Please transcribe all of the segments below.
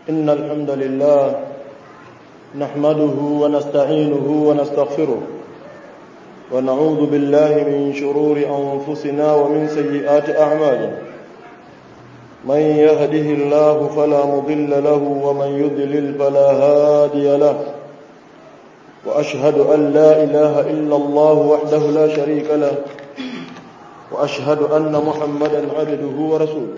إن الحمد لله نحمده ونستعينه ونستغفره ونعوذ بالله من شرور أنفسنا ومن سيئات أعمالنا من يهده الله فلا مضل له ومن يضلل فلا هادي له وأشهد أن لا إله إلا الله وحده لا شريك له وأشهد أن محمدا عبده ورسوله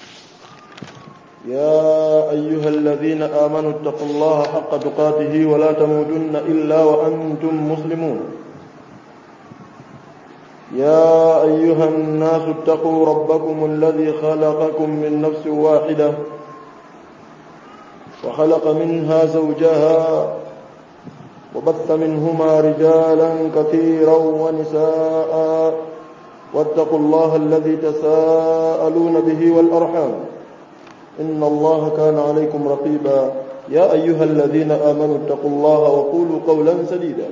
يا أيها الذين آمنوا اتقوا الله حق تقاته ولا تموتن إلا وأنتم مسلمون يا أيها الناس اتقوا ربكم الذي خلقكم من نفس واحدة وخلق منها زوجها وبث منهما رجالا كثيرا ونساء واتقوا الله الذي تساءلون به والأرحام إن الله كان عليكم رقيبا يا أيها الذين آمنوا اتقوا الله وقولوا قولا سديدا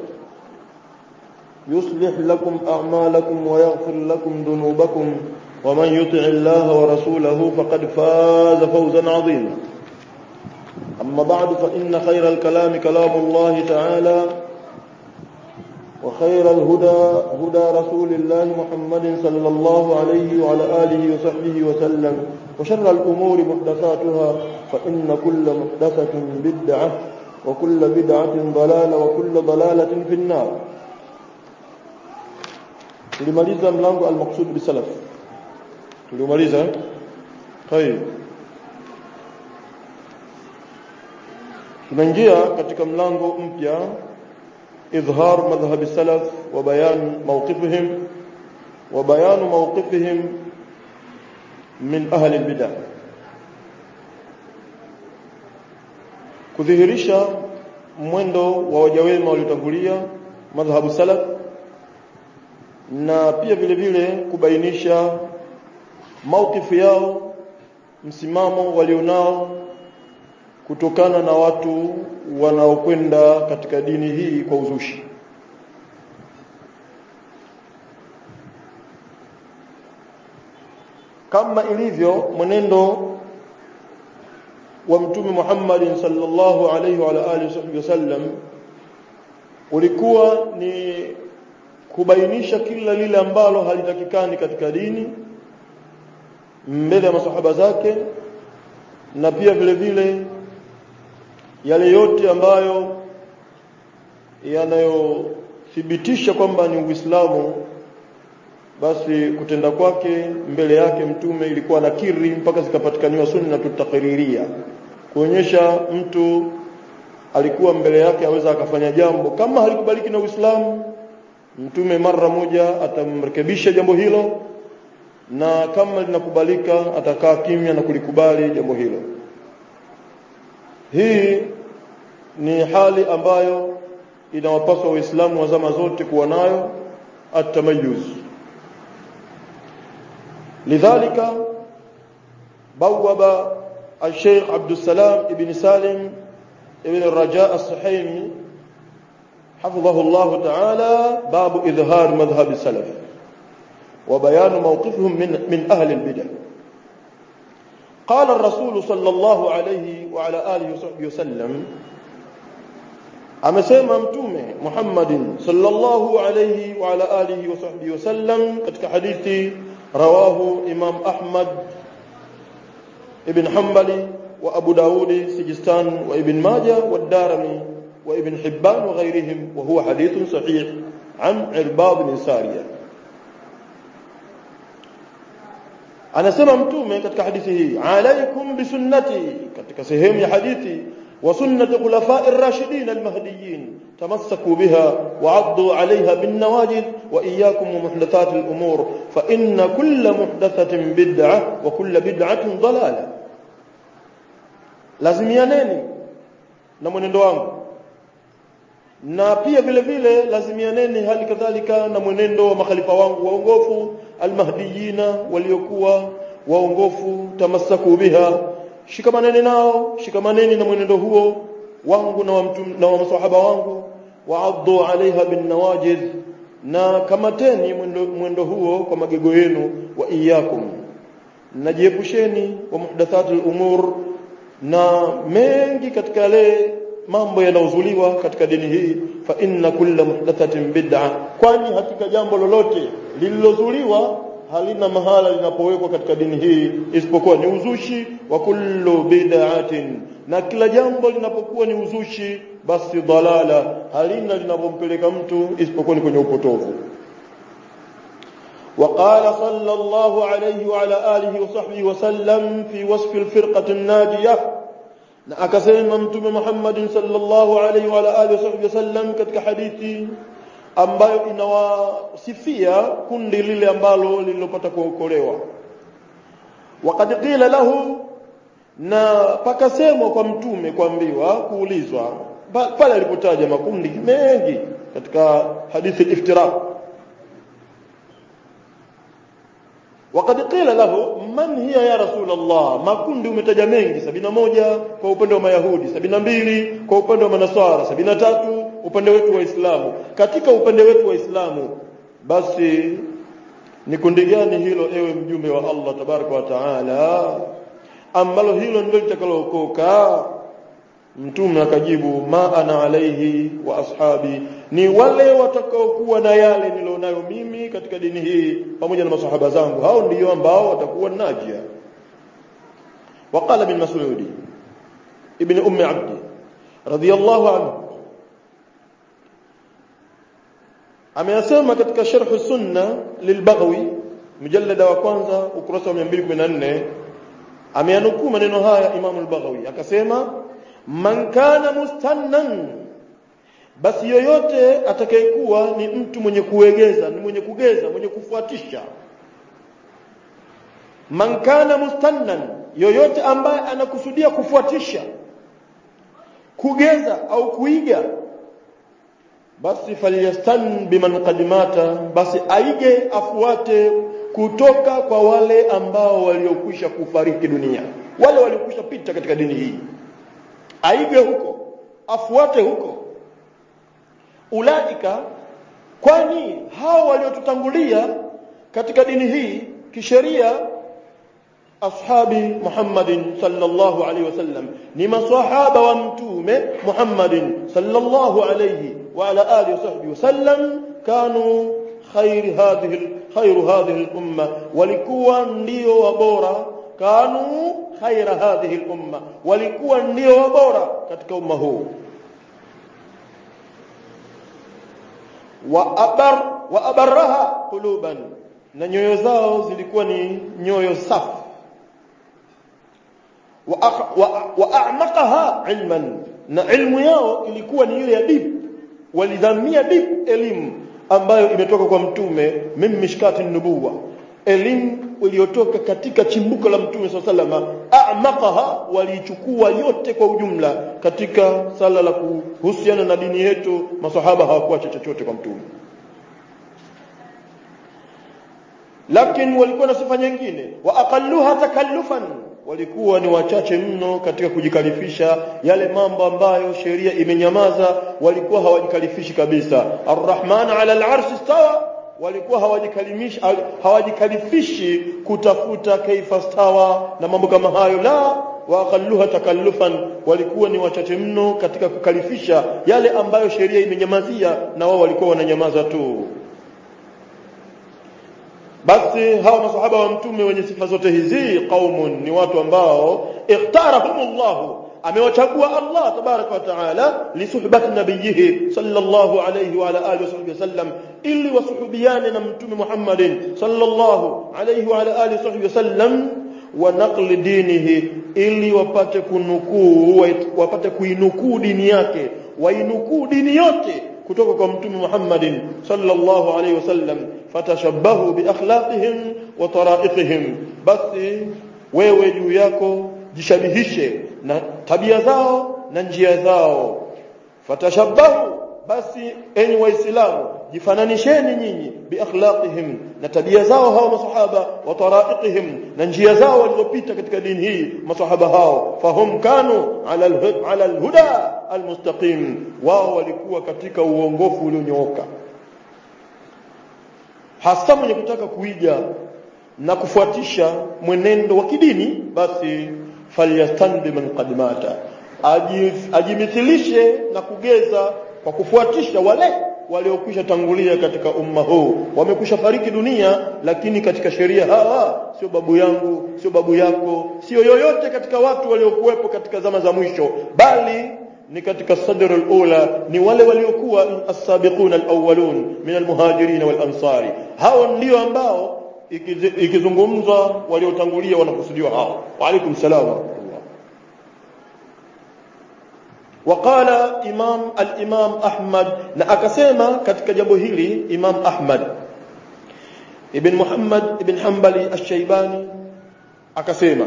يصلح لكم أعمالكم ويغفر لكم ذنوبكم ومن يطع الله ورسوله فقد فاز فوزا عظيما أما بعد فإن خير الكلام كلام الله تعالى وخير الهدى هدى رسول الله محمد صلى الله عليه وعلى آله وصحبه وسلم وشر الأمور محدثاتها فإن كل محدثة بدعة وكل بدعة ضلالة وكل ضلالة في النار tulimaliza mlango al-maqsud bisalaf tulimaliza طيب tunaingia katika mlango mpya إظهار مذهب السلف وبيان موقفهم وبيان موقفهم من أهل البدع kudhihirisha mwendo wa wajawema waliotangulia madhhabu salaf na pia vile vile kubainisha maukifu yao msimamo walionao kutokana na watu wanaokwenda katika dini hii kwa uzushi kama ilivyo mwenendo wa mtume Muhammad sallallahu alaihi wa alihi wasallam ulikuwa ni kubainisha kila lile ambalo halitakikani katika dini mbele ya masahaba zake na pia vile vile yale yote ambayo yanayothibitisha kwamba ni Uislamu basi kutenda kwake mbele yake mtume ilikuwa nakiri mpaka zikapatikaniwa sunna tutakiriria kuonyesha mtu alikuwa mbele yake aweza akafanya jambo kama halikubaliki na Uislamu mtume mara moja atamrekebisha jambo hilo na kama linakubalika atakaa kimya na kulikubali jambo hilo hii ni hali ambayo inawapaswa waislamu wa zama zote kuwa nayo atamayuz lidhalika bawaba الشيخ عبد السلام ابن سالم ابن الرجاء الصحيمي حفظه الله تعالى باب إظهار مذهب السلف وبيان موقفهم من, من أهل البدع قال الرسول صلى الله عليه وعلى آله وصحبه وسلم amesema mtume Muhammadin sallallahu alayhi wa ala alihi wa sahbihi wasallam katika hadithi rawahu Imam Ahmad ibn Hanbali wa Abu Daud Sijistan wa Ibn Majah wa Darimi wa Ibn Hibban wa ghayrihim wa huwa hadithun sahih an Irbad bin Sariyah anasema mtume katika hadithi hii alaikum bisunnati katika sehemu ya hadithi wa sunnati khulafai ar-rashidin al-mahdiyyin tamassaku biha wa 'addu 'alayha bin nawajid wa iyyakum wa muhdathat al-umur fa inna kulla muhdathatin bid'ah wa kulla bid'atin dalalah lazimianeni na mwenendo wangu na pia vile vile lazimianeni hali kadhalika na mwenendo wa makhalifa wangu waongofu almahdiyina waliokuwa waongofu tamassaku biha shikamaneni nao shikamaneni na mwenendo huo wangu na wa mtum, na wa maswahaba wangu waaddu alaiha bin nawajid na kamateni mwendo, mwendo huo kwa magego yenu wa iyakum najiepusheni wa muhdathatil umur na mengi katika yale mambo yanayozuliwa katika dini hii fa inna kulla muhdathatin bid'a kwani hakika jambo lolote lililozuliwa halina mahala linapowekwa katika dini hii isipokuwa ni uzushi wa kullu bid'atin na kila jambo linapokuwa ni uzushi basi dalala halina linapompeleka mtu isipokuwa ni kwenye upotovu وقال صلى الله عليه وعلى آله وصحبه وسلم في وصف الفرقة الناجية na akasema mtume Muhammad sallallahu alaihi wa alihi wasallam katika hadithi ambayo inawasifia kundi lile ambalo lililopata kuokolewa waqad qila lahu na pakasemwa kwa mtume kuambiwa kuulizwa pale alipotaja makundi mengi katika hadithi iftiraq وقد قيل له من هي يا رسول الله makundi umetaja mengi 71 kwa upande wa mayahudi 72 kwa upande wa manasara 73 upande wetu wa Uislamu katika upande wetu wa Uislamu basi ni kundi gani hilo ewe mjumbe wa Allah tabaraka wa taala ambalo hilo ndilo litakalookoka mtume akajibu ma ana alaihi wa ashabi ni wale watakaokuwa na yale nilionayo mimi katika dini hii pamoja na masahaba zangu hao ndio ambao watakuwa najia وقال ابن مسعود ابن ام عبد رضي الله عنه ameyasema katika sharh sunna lilbaghawi mjallada wa kwanza ukurasa wa 214 ameyanukuu maneno haya Imam al-Baghawi akasema man kana mustannan basi yoyote atakayekuwa ni mtu mwenye kuegeza ni mwenye kugeza mwenye kufuatisha man kana mustannan yoyote ambaye anakusudia kufuatisha kugeza au kuiga basi falyastan biman qadimata basi aige afuate kutoka kwa wale ambao waliokwisha kufariki dunia wale waliokwisha pita katika dini hii aige huko afuate huko ulaika kwani hao waliotutangulia katika dini hii kisheria ashabi Muhammadin sallallahu alaihi wasallam ni maswahaba wa mtume Muhammadin sallallahu alaihi wa ala alihi wasahbihi wasallam kanu khair hadhihi khair hadhihi al-umma walikuwa ndio wabora kanu khaira hadhihi al-umma walikuwa ndio wabora katika umma huu wa abar wa abarraha quluban na nyoyo zao zilikuwa ni nyoyo safi wa wa, wa a'maqaha ilman na ilmu yao ilikuwa ni ile ya deep walidhamia deep elimu ambayo imetoka kwa mtume mimi mishkati nubuwa elimu iliyotoka katika chimbuko la mtume swalla salama a'maqaha walichukua yote kwa ujumla katika sala la kuhusiana na dini yetu masahaba hawakuacha chochote kwa mtume lakini walikuwa na sifa nyingine wa aqalluha takallufan walikuwa ni wachache mno katika kujikalifisha yale mambo ambayo sheria imenyamaza walikuwa hawajikalifishi kabisa arrahman ala al-arsh istawa walikuwa hawajikalimishi hawajikalifishi kutafuta kaifa stawa na mambo kama hayo la waqalluha takallufan walikuwa ni wachache mno katika kukalifisha yale ambayo sheria imenyamazia na wao walikuwa wananyamaza tu basi hawa masahaba wa mtume wenye sifa zote hizi qaumun ni watu ambao ikhtarahumullahu amewachagua Allah tabaraka wa taala lisuhbati nabiyihi sallallahu alayhi wa ala alihi wasallam ili wasuhubiane na mtume Muhammadin sallallahu alayhi wa ala alihi wasallam wa naqli dinihi ili wapate kunukuu wapate kuinukuu dini yake wainukuu dini yote kutoka kwa mtume Muhammadin sallallahu alayhi wasallam fatashabbahu bi akhlaqihim wa tara'iqihim basi wewe juu yako jishabihishe na tabia zao na njia zao fatashabbahu basi enyi waislamu jifananisheni nyinyi bi akhlaqihim na tabia zao hao masahaba wa tara'iqihim na njia zao walizopita katika dini hii masahaba hao fahum kanu ala ala alhuda almustaqim wao walikuwa katika uongofu ulionyooka hasa mwenye kutaka kuiga na kufuatisha mwenendo wa kidini basi falyastanbi man qad mata ajimithilishe na kugeza kwa kufuatisha wale waliokwisha tangulia katika umma huu wamekwisha fariki dunia lakini katika sheria hawa sio babu yangu sio babu yako sio yoyote katika watu waliokuwepo katika zama za mwisho bali ni katika sadr al-ula ni wale waliokuwa as-sabiquna al-awwalun min al-muhajirin wal-ansari hao ndio ambao ikizungumzwa waliotangulia wanakusudiwa hao wa alaikum salaam wa rahmatullah وقال امام الامام احمد na akasema katika jambo hili imam ahmad ibn muhammad ibn hanbali ash-shaybani akasema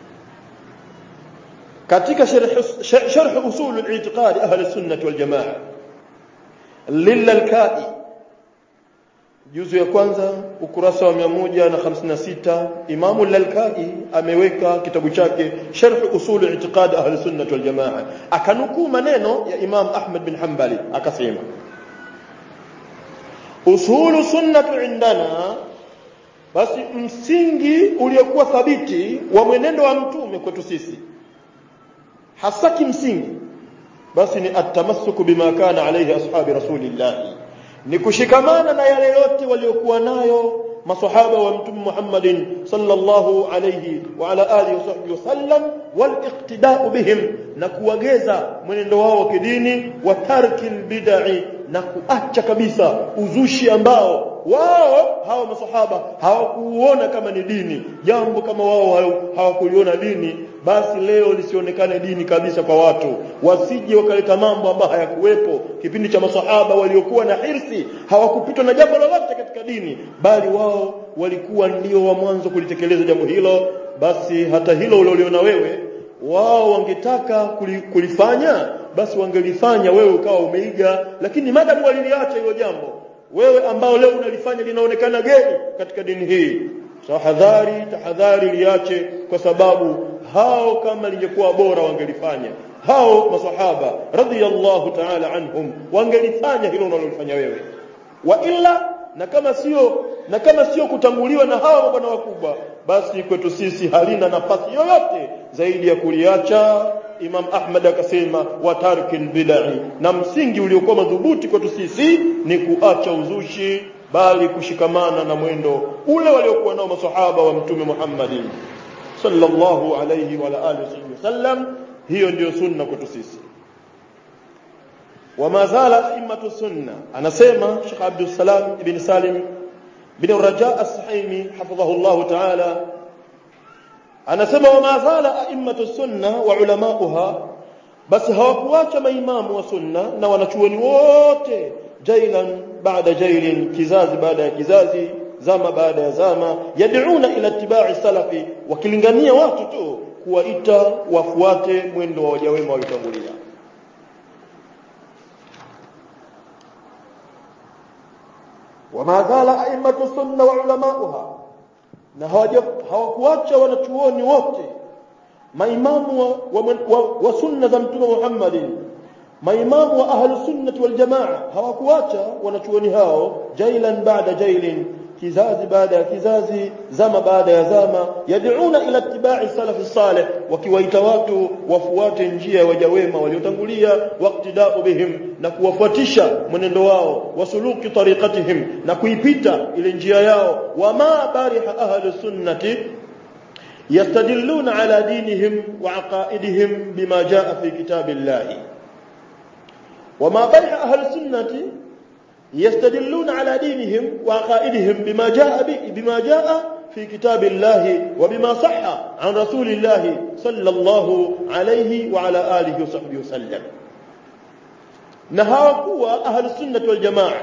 katika sharh usul al-i'tiqad ahli sunnah wal jamaa lil-kai juzu ya kwanza ukurasa wa 156 Imamu al-Lalkai ameweka kitabu chake Sharh Usul I'tiqad Ahli Sunnah wal Jamaa akanukuu maneno ya Imam Ahmad bin Hanbali akasema Usulu sunnah indana basi msingi uliokuwa thabiti wa mwenendo wa mtume kwetu sisi hasa kimsingi basi ni atamassuku bima kana alayhi ashabi rasulillahi ni kushikamana na yale yote waliokuwa nayo masahaba wa mtume Muhammadin sallallahu alayhi wa ala alihi wasallam wal iqtida'u bihim na kuwageza mwenendo wao wa kidini wa tarkil bid'i na kuacha kabisa uzushi ambao wao hawa masahaba hawakuuona kama ni dini jambo kama wao hawakuliona dini basi leo lisionekane dini kabisa kwa watu wasije wakaleta mambo ambayo hayakuwepo kipindi cha masahaba waliokuwa na hirsi hawakupitwa na jambo lolote katika dini bali wao walikuwa ndio wa mwanzo kulitekeleza jambo hilo basi hata hilo ulioliona wewe wao wangetaka kulifanya basi wangelifanya wewe ukawa umeiga lakini madamu waliliacha hilo jambo wewe ambao leo unalifanya linaonekana geni katika dini hii tahadhari tahadhari liache kwa sababu hao kama lingekuwa bora wangelifanya hao masahaba radhiyallahu ta'ala anhum wangelifanya hilo unalolifanya wewe wa illa na kama sio na kama sio kutanguliwa na hawa mabwana wakubwa basi kwetu sisi halina nafasi yoyote zaidi ya kuliacha Imam Ahmad akasema wa tarkil bid'i na msingi uliokuwa madhubuti kwetu sisi ni kuacha uzushi bali kushikamana na mwendo ule waliokuwa nao masahaba wa mtume Muhammadin sallallahu alayhi wa alihi wasallam hiyo ndiyo sunna kwetu sisi وما زال أئمة السنة أنا سيما شيخ عبد السلام بن سالم بن الرجاء السحيمي حفظه الله تعالى أنا سيما وما زال أئمة السنة وعلماؤها بس hawakuacha maimamu wa sunna na wanachuoni wote jailan baada jailin kizazi baada ya kizazi zama baada ya zama yad'una ila ittiba'i salafi wakilingania watu tu kuwaita wafuate mwendo wa wajawema waliotangulia وما زال أئمة السنة وعلماؤها na hawakuacha wanachuoni wote maimamu wa, wa, wa, wa sunna za mtume Muhammadin maimamu wa ahlu sunnati wal jamaa hawakuacha wanachuoni hao jailan baada jailin kizazi baada ya kizazi zama baada ya zama yad'una ila ittiba'i salafi salih wakiwaita watu wafuate njia ya wajawema waliotangulia waqtida'u bihim na kuwafuatisha mwenendo wao wasuluki tariqatihim na kuipita ile njia yao wama bariha ahlu sunnati yastadilluna ala dinihim wa aqaidihim bima jaa fi kitabillahi wama bariha ahlu sunnati يستدلون على دينهم وعقائدهم بما جاء بما جاء في كتاب الله وبما صح عن رسول الله صلى الله عليه وعلى آله وصحبه وسلم نهاكوا أهل السنة والجماعة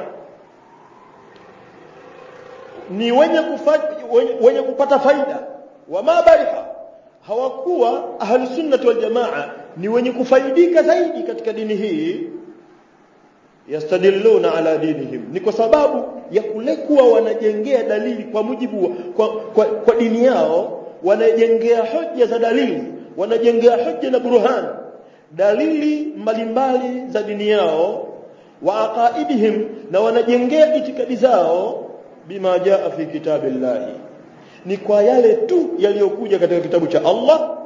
ni wenye wenye kupata faida wama bariha hawakuwa ahli sunnati wal jamaa ni wenye kufaidika zaidi katika dini hii yastadilluna ala dinihim ni kwa sababu ya kule kuwa wanajengea dalili kwa mujibu wa, kwa, kwa, kwa dini yao wanajengea hoja za dalili wanajengea hoja na burhan dalili mbalimbali za dini yao wa aqaidihim na wanajengea itikadi zao bima jaa fi kitabillahi ni kwa yale tu yaliyokuja katika kitabu cha Allah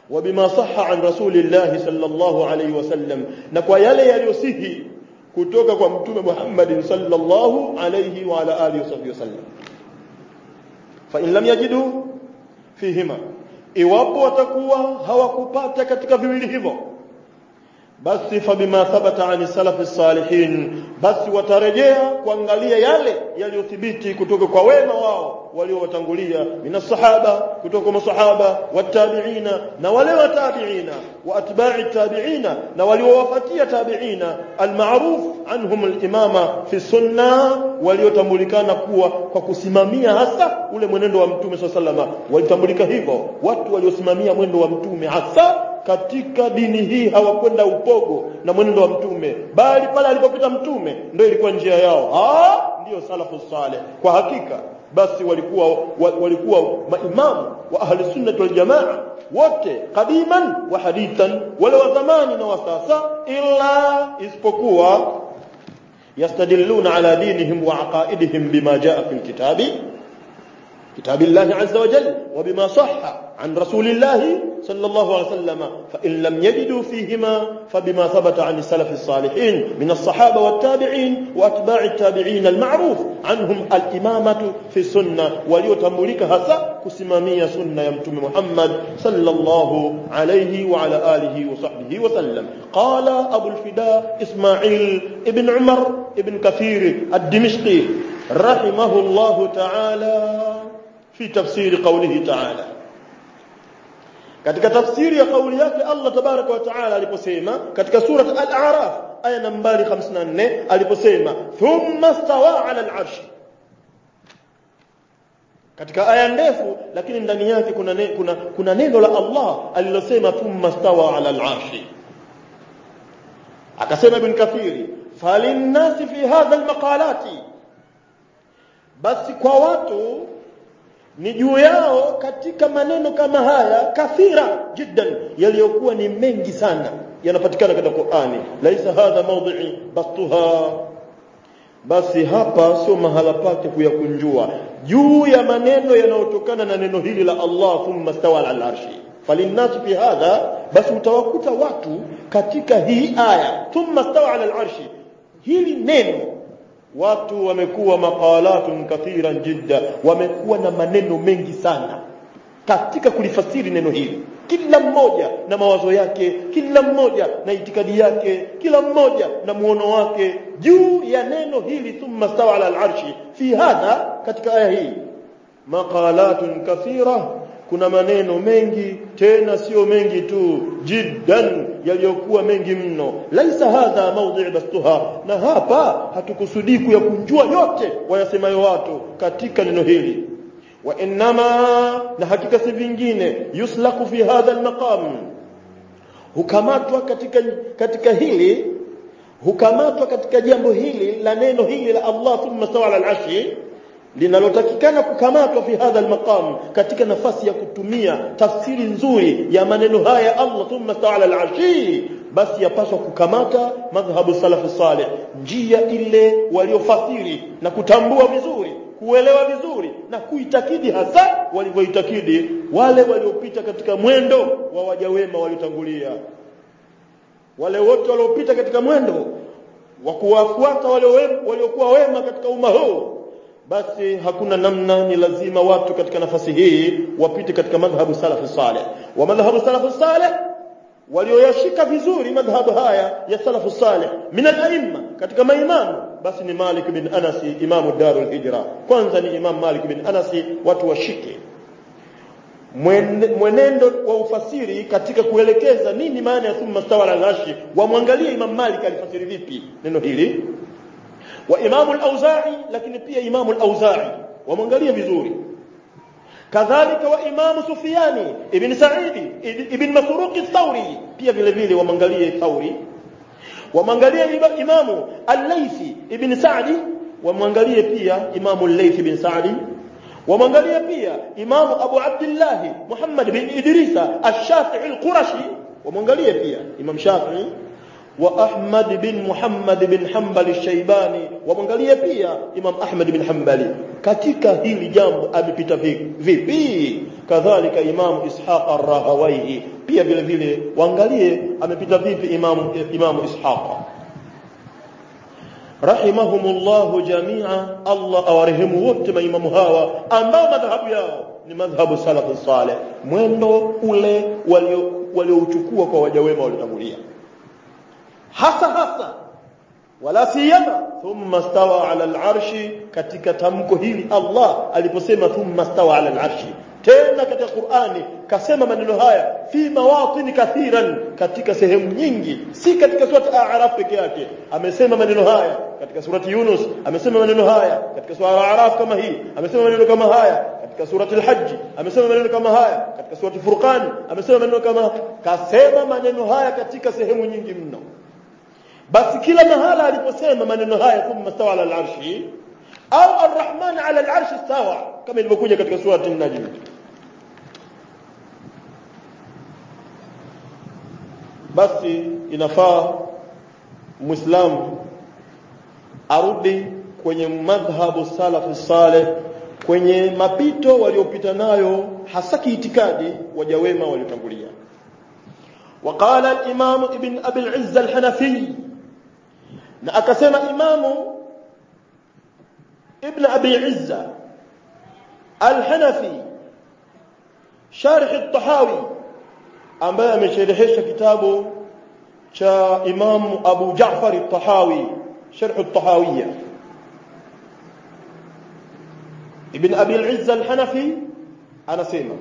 وبما صح عن رسول الله صلى الله عليه وسلم na kwa yale yaliyosihi kutoka kwa mtume Muhammad sallallahu alayhi wa ala alihi wasallam fa in lam yajidu fihima iwapo watakuwa hawakupata katika viwili hivyo basi fabima thabata ani salafi salihin basi watarejea kuangalia yale yaliyothibiti kutoka kwa wema wao waliowatangulia minas sahaba kutoka kwa masahaba watabiina na wale watabiina wa atba'i tabiina na waliowafuatia tabiina almaruf anhum alimama fi sunna waliotambulikana kuwa kwa kusimamia hasa ule mwenendo wa mtume sallallahu alaihi walitambulika hivyo watu waliosimamia mwendo wa mtume hasa katika dini hii hawakwenda upogo na mwenendo wa mtume bali pale alipopita mtume ndio ilikuwa njia yao ah ndio salafu saleh kwa hakika basi walikuwa walikuwa maimamu wa ahli sunnah wal jamaa wote qadiman wa hadithan wale wa zamani na wa sasa illa isipokuwa yastadilluna ala dinihim wa aqaidihim bima jaa fil kitabi كتاب الله عز وجل وبما صح عن رسول الله صلى الله عليه وسلم فإن لم يجدوا فيهما فبما ثبت عن السلف الصالحين من الصحابة والتابعين وأتباع التابعين المعروف عنهم الإمامة في السنة وليتملك هسا كسمامية سنة يمتم محمد صلى الله عليه وعلى آله وصحبه وسلم قال أبو الفداء إسماعيل ابن عمر ابن كثير الدمشقي رحمه الله تعالى في تفسير قوله تعالى katika tafsiri ya kauli yake Allah tabaraka wa taala aliposema katika sura al-a'raf aya nambari 54 aliposema thumma stawa ala al-arsh katika aya ndefu lakini ndani yake kuna ne, kuna kuna neno la Allah alilosema thumma stawa ala al-arsh akasema ibn kathiri falinnasi fi hadha al-maqalati basi kwa watu ni juu yao katika maneno kama haya kathira jiddan yaliyokuwa ni mengi sana yanapatikana katika Qur'ani laisa hadha mawdhi'i bastuha basi hapa sio mahala pake kuyakunjua juu ya maneno yanayotokana na neno hili la Allah thumma stawa ala arshi falinnas fi hadha basi utawakuta watu katika hii aya thumma stawa ala arshi hili neno watu wamekuwa maqalatun kathiran jidda wamekuwa na maneno mengi sana katika kulifasiri neno hili kila mmoja na mawazo yake kila mmoja na itikadi yake kila mmoja na muono wake juu ya neno hili thumma stawa ala al-arshi fi hadha katika aya hii maqalatun kathira kuna maneno mengi tena sio mengi tu jiddan yaliyokuwa mengi mno laisa hadha mawdhi' bastuha na hapa hatukusudii kuyakunjua yote wayasemayo watu katika neno hili wa innama na hakika si vingine yuslaku fi hadha almaqam hukamatwa katika katika hili hukamatwa katika jambo hili la neno hili la Allah thumma stawa ala al-arshi linalotakikana kukamatwa fi hadha almaqam katika nafasi ya kutumia tafsiri nzuri ya maneno haya Allah thumma ta'ala al-arshi basi yapaswa kukamata madhhabu salafu salih njia ile waliofasiri na kutambua vizuri kuelewa vizuri na kuitakidi hasa walivyoitakidi wale waliopita katika mwendo wa wajawema waliotangulia wale wote waliopita katika mwendo wa kuwafuata waliokuwa wema katika umma huu basi hakuna namna ni lazima watu katika nafasi hii wapite katika madhhabu salafu salih wa madhhabu salafu salih walioyashika vizuri madhhabu haya ya salafu salih min al-aimma katika maimamu basi ni Malik bin Anas imamu Darul Hijra kwanza ni Imam Malik bin Anas watu washike mwenendo wa ufasiri katika kuelekeza nini maana ya thumma stawa al-arshi wamwangalie Imam Malik alifasiri vipi neno hili wa Imam al-Auza'i lakini pia Imam al-Auza'i wamwangalie vizuri kadhalika wa Imam Sufyani ibn Sa'id ibn Masruq al-Thawri pia vile vile wamwangalie Thawri wamwangalie Imam al-Laythi ibn Sa'di wamwangalie pia Imam al-Laythi ibn Sa'di wamwangalie pia Imam Abu Abdullah Muhammad bin Idrisa al-Shafi'i al-Qurashi wamwangalie pia Imam Shafi'i وأحمد بن محمد بن حنبل الشيباني ومangalie pia Imam Ahmad bin Hanbali katika hili jambo amepita vipi kadhalika Imam Ishaq ar-Rahawayhi pia vile vile waangalie amepita vipi Imam Imam Ishaq rahimahumullahu jami'a Allah awarehemu wote maimamu hawa ambao madhahabu yao ni madhhabu salafu saleh mwendo ule walio waliouchukua kwa waja wema waliotangulia hasa hasa wala siyama thumma stawa ala al-arshi katika tamko hili Allah aliposema thumma stawa ala al-arshi tena katika Qur'ani kasema maneno haya fi mawatin kathiran katika sehemu nyingi si katika surati A'raf peke yake amesema maneno haya katika surati Yunus amesema maneno haya katika surati A'raf kama hii amesema maneno kama haya katika surati al-Hajj amesema maneno kama haya katika surati Furqan amesema maneno kama kasema maneno haya katika sehemu nyingi mno basi kila mahala aliposema maneno haya thumma stawa ala al-arshi au ar-rahman ala al-arshi stawa kama ilivyokuja katika surati an-najm basi inafaa muislamu arudi kwenye madhhabu salafu saleh kwenye mapito waliopita nayo hasa kiitikadi waja wema waliotangulia وقال الإمام ابن أبي العز الحنفي na akasema imamu ibn abi izza al-hanafi sharh at-tahawi ambaye amesherehesha kitabu cha imamu abu ja'far at-tahawi sharh at-tahawiyya ibn abi al-izza al-hanafi anasema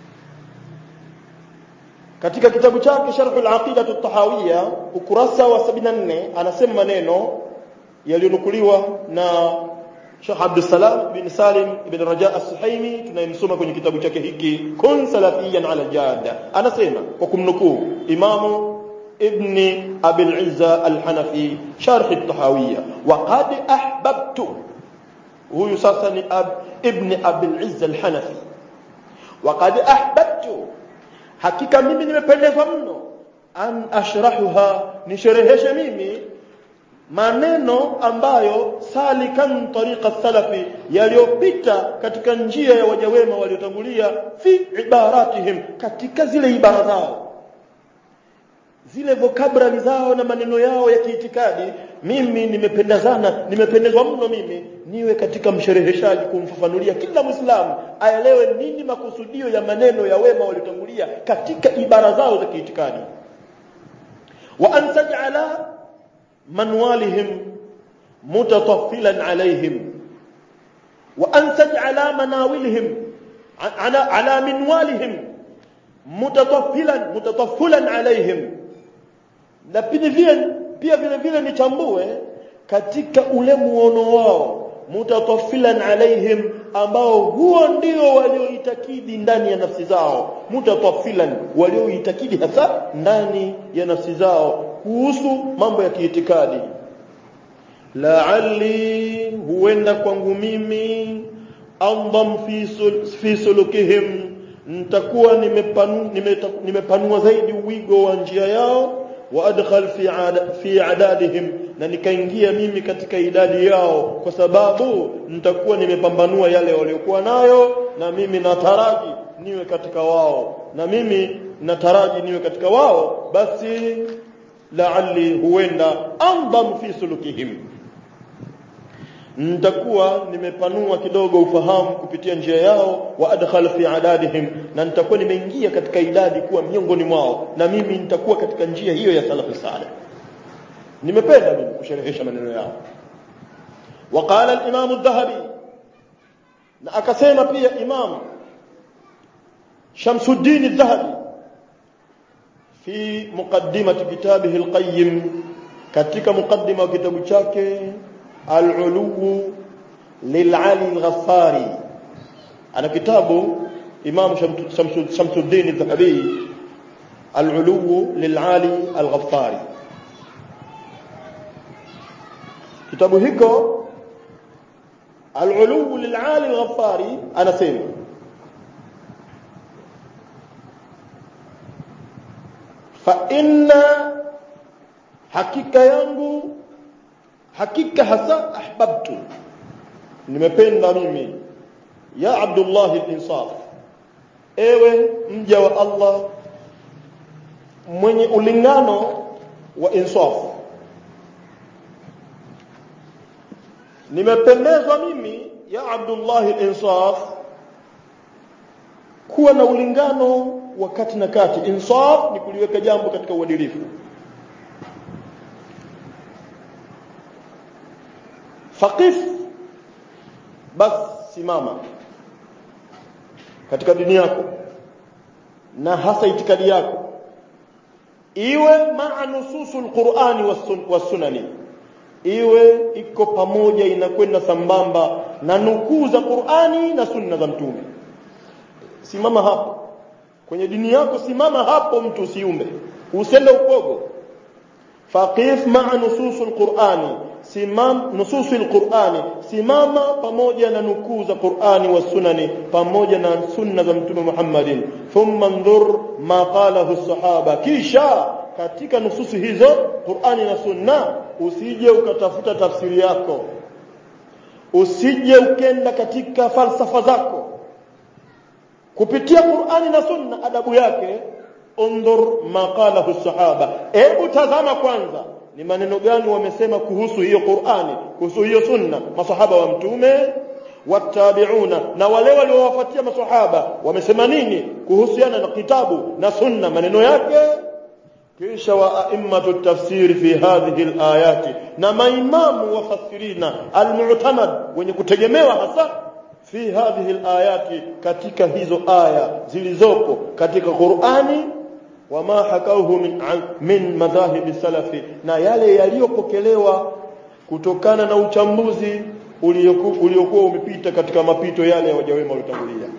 katika kitabu chake Sharh al-Aqida at-Tahawiyya ukurasa wa 74 anasema maneno yaliyonukuliwa na Sheikh Abdul Salam bin Salim ibn Raja as-Suhaimi tunayemsoma kwenye kitabu chake hiki Kun Salafiyan ala al-Jadda anasema kwa kumnukuu Imamu ابن أبي العزة الحنفي شرح الطحاوية وقد أحببت هو يساسني أب ابن أبي العزة الحنفي وقد أحببت hakika mimi nimependezwa mno an ashrahuha nishereheshe mimi maneno ambayo salikan tariqa salafi yaliyopita katika njia ya waja wema waliotangulia fi ibaratihim katika zile ibara zao zile vocabulary zao na maneno yao ya kiitikadi mimi nimependezana nimependezwa mno mimi niwe katika mshereheshaji kumfafanulia kila muislamu aelewe nini makusudio ya maneno ya wema waliotangulia katika ibara zao za kiitikadi wa an taj'ala manwalihim mutataffilan alaihim wa an taj'ala manawilihim ala ala minwalihim mutataffilan mutataffilan alaihim na pia vile pia vile vile nitambue katika ule muono wao mutatafilan alaihim ambao huo ndio walioitakidi ndani ya nafsi zao mutatafilan walioitakidi hasa ndani ya nafsi zao kuhusu mambo ya kiitikadi la'alli huenda kwangu mimi andam fi sul, fi sulukihim nitakuwa nimepanua nimepanua zaidi wigo wa njia yao waadkhal fi ada, fi adadihim na nikaingia mimi katika idadi yao kwa sababu nitakuwa nimepambanua yale waliokuwa nayo na mimi nataraji niwe katika wao na mimi nataraji niwe katika wao basi la'alli huenda andam fi sulukihim nitakuwa nimepanua kidogo ufahamu kupitia njia yao wa adkhal fi adadihim na nitakuwa nimeingia katika idadi kuwa miongoni mwao na mimi nitakuwa katika njia hiyo ya salafu salih nimependa mimi kusherehesha maneno yao وقال الامام الذهبي na akasema pia imam Shamsuddin al-Dhahabi fi muqaddimati kitabihi al-Qayyim katika muqaddima wa kitabu chake العلو للعلي الغفاري أنا كتابه إمام شمس الدين الذهبي العلو للعالي الغفاري كتابه هيكو العلو للعالي الغفاري أنا سيما فإن حقيقة ينبو hakika hasa ahbabtu nimependa mimi ya Abdullah al-Insaf ewe mja wa Allah mwenye ulingano wa insafu nimependezwa mimi ya Abdullah al-insaf kuwa na ulingano wa kati na kati insaf ni kuliweka jambo katika uadilifu faqif bas simama katika dini yako na hasa itikadi yako iwe maa nususul qur'ani was sunani iwe iko pamoja inakwenda sambamba na nukuu za Qur'ani na sunna za mtume simama hapo kwenye dini yako simama hapo mtu usiumbe usende upogo faqif ma'a nususul qur'ani simam nususul qur'ani simama pamoja na nukuu za Qur'ani wa sunani pamoja na sunna za mtume Muhammadin thumma ndhur ma qalahu sahaba kisha katika nususi hizo Qur'ani na sunna usije ukatafuta tafsiri yako usije ukenda katika falsafa zako kupitia Qur'ani na sunna adabu yake undhur maqalahu sahaba hebu tazama kwanza ni maneno gani wamesema kuhusu hiyo Qur'ani kuhusu hiyo sunna masahaba wa mtume watabiuna na wale waliowafuatia masahaba wamesema nini kuhusiana na kitabu na sunna maneno yake kisha wa a'immatu tafsiri fi hadhihi alayati na maimamu wafasirina almu'tamad wenye kutegemewa hasa fi hadhihi alayati katika hizo aya zilizopo katika Qur'ani wama hakauhu min min madhahibi salafi na yale yaliyopokelewa kutokana na uchambuzi uliokuwa umepita katika mapito yale ya wajawema waliotangulia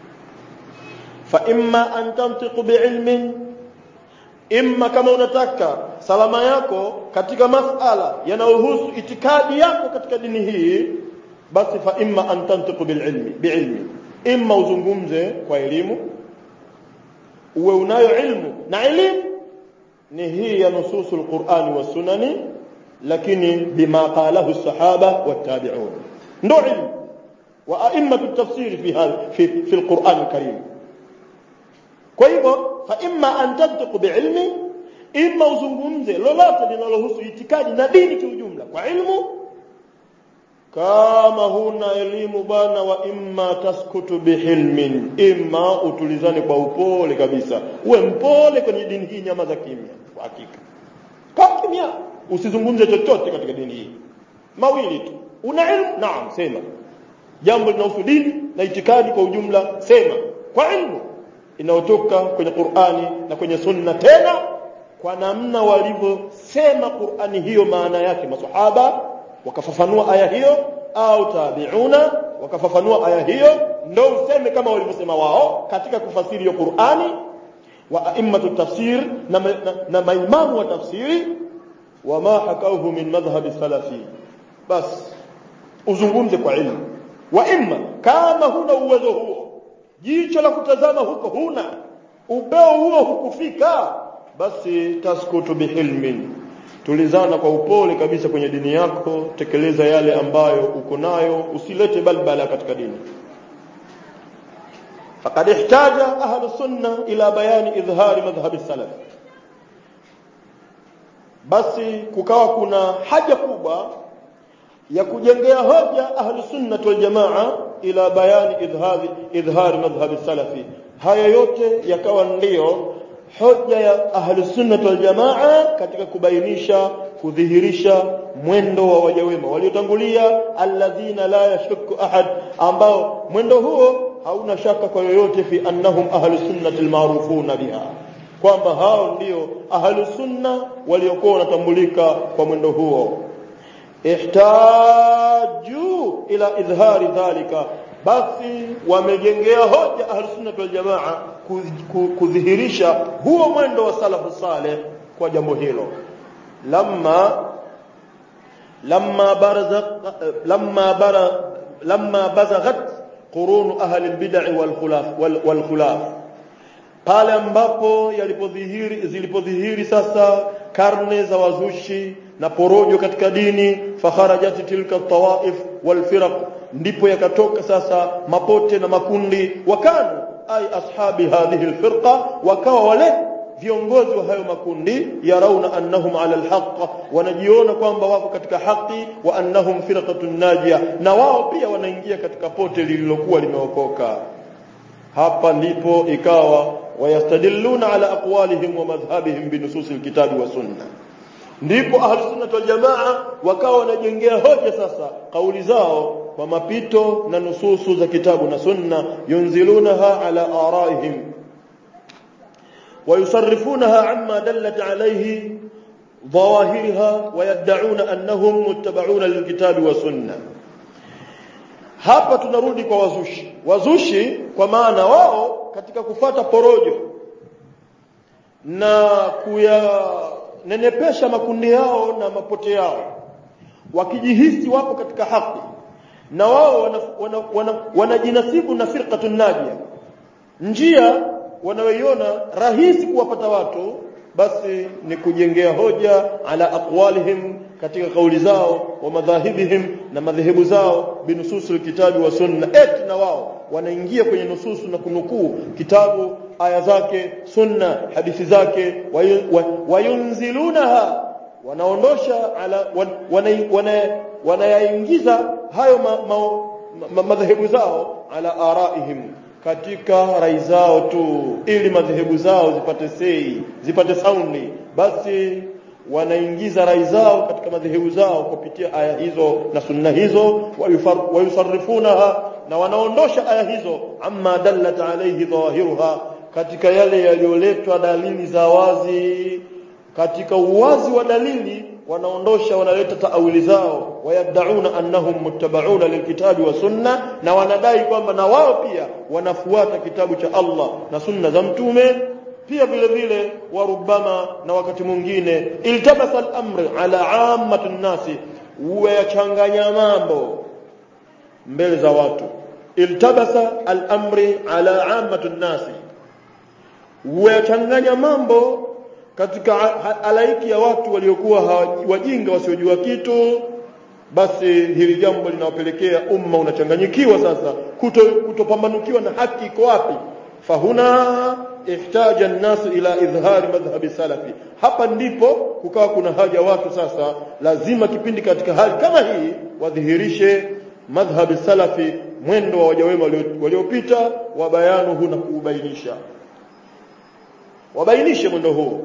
fa imma an tantiqu bi'ilmin imma kama unataka salama yako katika masala yanayohusu itikadi yako katika dini hii basi fa imma an tantiqu bililmi biilmi imma uzungumze kwa elimu uwe unayo ilmu na elimu ni hii ya nususul qur'ani was sunani lakini bima qalahu sahaba wattabi'un ndo ilmu wa a'immatu tafsiri fi hadha fi fi alquran alkarim kwa hivyo fa imma an tantiqu biilmi imma uzungumze lolote linalohusu itikadi na dini kiujumla kwa ilmu kama huna elimu bana wa imma taskutu bihilmin imma utulizane kwa upole kabisa uwe mpole kwenye dini hii nyama za kimya kwa hakika kwa kimya usizungumze chochote katika dini hii mawili tu una ilmu naam sema jambo linahusu dini na itikadi kwa ujumla sema kwa ilmu inayotoka kwenye Qur'ani na kwenye sunna tena kwa namna walivyosema Qur'ani hiyo maana yake masahaba wakafafanua aya hiyo au tabiuna wakafafanua aya hiyo ndio useme kama walivyosema wao katika kufasiri hiyo Qur'ani wa a'immatu tafsir na, na, na maimamu wa tafsiri wama hakauhu min madhhabi salafi bas uzungumze kwa ilmu wa imma kama huna uwezo huo jicho la kutazama huko huna upeo huo hukufika basi taskutu bihilmin tulizana kwa upole kabisa kwenye dini yako tekeleza yale ambayo uko nayo usilete balbala katika dini faqad ihtaja ahlu sunna ila bayani idhhari madhhabi salaf basi kukawa kuna haja kubwa ya kujengea hoja ahlu sunna wal jamaa ila bayani idhhari idhhari madhhabi salafi haya yote yakawa ndiyo hoja ya ahlu sunna wal jamaa katika kubainisha kudhihirisha mwendo wa waja wema waliotangulia alladhina la yashukku ahad ambao mwendo huo hauna shaka kwa yoyote fi annahum ahlu sunnati almarufuna biha kwamba hao ndio ahlu sunna waliokuwa wanatambulika kwa mwendo huo ihtaju ila idhhari dhalika basi wamejengea hoja ahlusunnah wal jamaa kudhihirisha huo mwendo wa salafu saleh kwa jambo hilo lamma lamma baraza lamma bara lamma bazaghat qurun ahli albid'ah wal khulaf wal khulaf pale ambapo yalipodhihiri zilipodhihiri sasa karne za wazushi na porojo katika dini fakharajat tilka tawaif wal firaq ndipo yakatoka sasa mapote na makundi wakanu ay ashabi hadhihi alfirqa wakawa wale viongozi wa hayo makundi yarauna annahum ala alhaq wanajiona kwamba wako katika haki wa annahum firqatun najia na wao pia wanaingia katika pote lililokuwa limeokoka hapa ndipo ikawa wayastadilluna ala aqwalihim wa madhhabihim binusus alkitabi wa sunna ndipo ahlus sunnah wal jamaa wakawa wanajengea hoja sasa kauli zao kwa mapito na nususu za kitabu na sunna yunzilunaha ala araihim ويصرفونها عما دلت عليه ظواهرها ويدعون أنهم متبعون للكتاب والسنة hapa tunarudi kwa wazushi wazushi kwa maana wao katika kufata porojo na kuyanenepesha makundi yao na mapote yao wakijihisi wapo katika haki na wao wanajinasibu wana, wana, wana na firqatun najia njia wanaoiona rahisi kuwapata watu basi ni kujengea hoja ala aqwalihim katika kauli zao wa madhahibihim na madhehebu zao binususul kitabu wa sunna eti na wao wanaingia kwenye nususu na kunukuu kitabu aya zake sunna hadithi zake wayunzilunaha wanaondosha ala wanayaingiza hayo madhehebu zao ala araihim katika rai zao tu ili madhehebu zao zipate sei zipate saundi basi wanaingiza rai zao katika madhehebu zao kupitia aya hizo na sunna hizo wayusarrifunaha na wanaondosha aya hizo amma dallat alayhi dhahiruha katika yale yaliyoletwa dalili za wazi katika uwazi wa dalili wanaondosha wanaleta taawili zao wayaddauna annahum muttabauna lilkitabi wa sunna na wanadai kwamba na wao pia wanafuata kitabu cha Allah na sunna za mtume pia vile vile warubama na wakati mwingine iltabasa al-amr ala ammati nasi wayachanganya mambo mbele za watu iltabasa al-amri ala ammati nasi wayachanganya mambo katika halaiki ya watu waliokuwa wajinga wasiojua kitu basi hili jambo linawapelekea umma unachanganyikiwa sasa kuto kutopambanukiwa na haki iko wapi fahuna ihtaja an-nasu ila idhhari madhhabi salafi hapa ndipo kukawa kuna haja watu sasa lazima kipindi katika hali kama hii wadhihirishe madhhabi salafi mwendo wa wajawema waliopita wa bayanuhu na kuubainisha wabainishe mwendo huu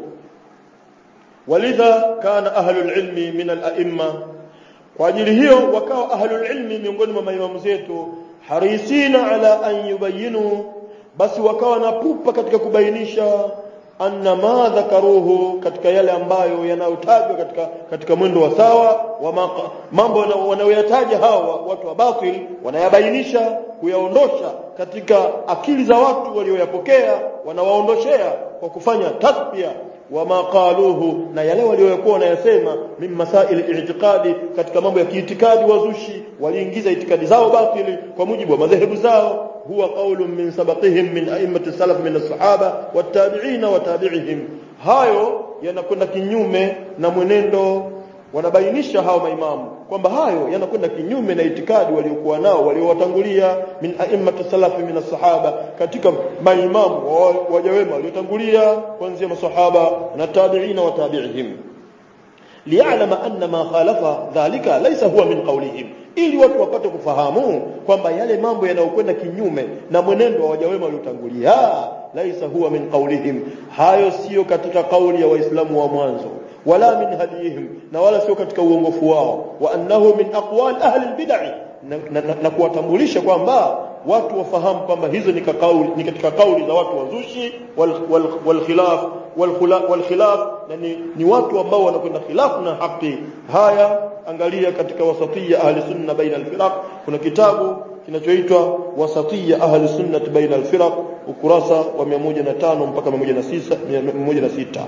walidha kana ahlul ilmi min al-a'imma kwa ajili hiyo wakawa ahlul ilmi miongoni mwa maimamu zetu harisina ala an yubayinu basi wakawa na pupa katika kubainisha anna ma dhakaruhu katika yale ambayo yanayotajwa katika katika mwendo wa sawa wa maka, mambo wanayoyataja hawa watu wa batil wanayabainisha kuyaondosha katika akili za watu walioyapokea wanawaondoshea kwa kufanya tasbia wama qaluhu na yale waliokuwa wanayasema min masail i'tiqadi katika mambo ya kiitikadi wazushi waliingiza itikadi zao batili kwa mujibu wa madhehebu zao huwa qaulun min sabaqihim min a'immati salaf min as-sahaba wat-tabi'in wa tabi'ihim hayo yanakwenda kinyume na mwenendo wanabainisha hao maimamu kwamba hayo yanakwenda kinyume na itikadi waliokuwa nao waliowatangulia min a'immati salafi min as-sahaba katika maimamu waja wema waliotangulia kuanzia masahaba na tabi'ina wa tabi'ihim liya'lama anna ma khalafa dhalika laysa huwa min qawlihim ili watu wapate kufahamu kwamba yale mambo yanayokwenda kinyume na mwenendo wa waja wema waliotangulia laisa huwa min qawlihim hayo sio katika kauli ya waislamu wa mwanzo wala min hadihim na wala sio katika uongofu wao wa annahu min aqwal ahli albid'ah na, na, na, na kuwatambulisha kwamba watu wafahamu kwamba hizo ni kauli ni katika kauli za watu wazushi wal, wal, wal khilaf wal, wal khilaf na ni, ni watu ambao wanakwenda khilafu na haki haya angalia katika wasatiyya ahli sunna baina alfiraq kuna kitabu kinachoitwa wasatiyya ahli sunna baina alfiraq ukurasa wa 105 mpaka 106 106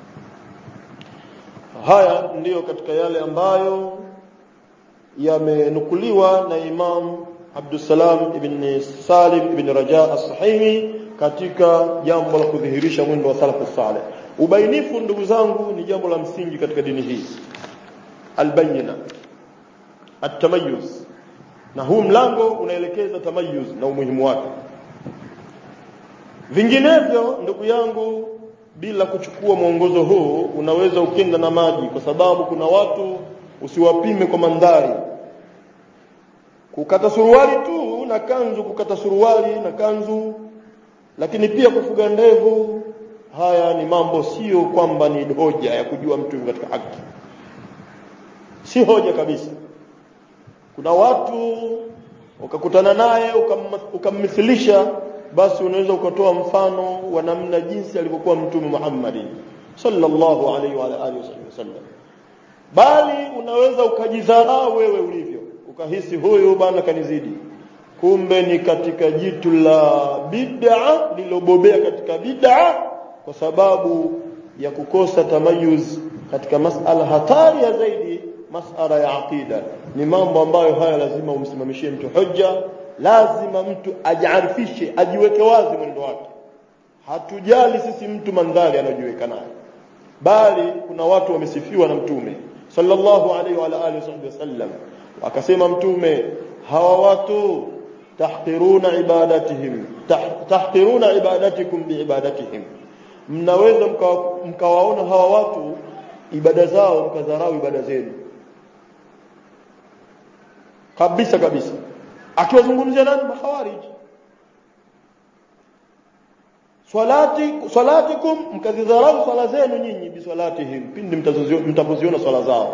haya ndiyo katika yale ambayo yamenukuliwa na Imam Abdussalam ibn Salim ibn Raja as-Sahimi katika jambo la kudhihirisha mwendo wa salafu saleh ubainifu ndugu zangu ni jambo la msingi katika dini hii albayina atamayuz na huu mlango unaelekeza tamayuz na umuhimu wake vinginevyo ndugu yangu bila kuchukua mwongozo huu unaweza ukenda na maji kwa sababu kuna watu usiwapime kwa mandhari kukata suruali tu na kanzu kukata suruali na kanzu lakini pia kufuga ndevu haya ni mambo sio kwamba ni hoja ya kujua mtu katika haki si hoja kabisa kuna watu ukakutana naye ukammithilisha basi unaweza ukatoa mfano wa namna jinsi alivyokuwa mtume Muhammad sallallahu alaihi wa alihi wasallam bali unaweza ukajidharau wewe ulivyo ukahisi huyu bana kanizidi kumbe ni katika jitu la bid'a lilobobea katika bid'a kwa sababu ya kukosa tamayuz katika masala hatari ya zaidi masala ya aqida ni mambo ambayo haya lazima umsimamishie mtu hujja lazima mtu ajiarifishe ajiweke wazi mwendo wake hatujali sisi mtu mandhari anayojiweka nayo bali kuna watu wamesifiwa na mtume sallallahu alaihi wa alihi wasallam akasema mtume hawa watu tahqiruna ibadatihim tahqiruna ibadatikum biibadatihim mnaweza mkawaona hawa watu ibada zao mkadharau ibada zenu kabisa kabisa akiwazungumzia nani mahawarij swalati salatikum mkadhidharau swala zenu nyinyi biswalatihim pindi mtapoziona swala zao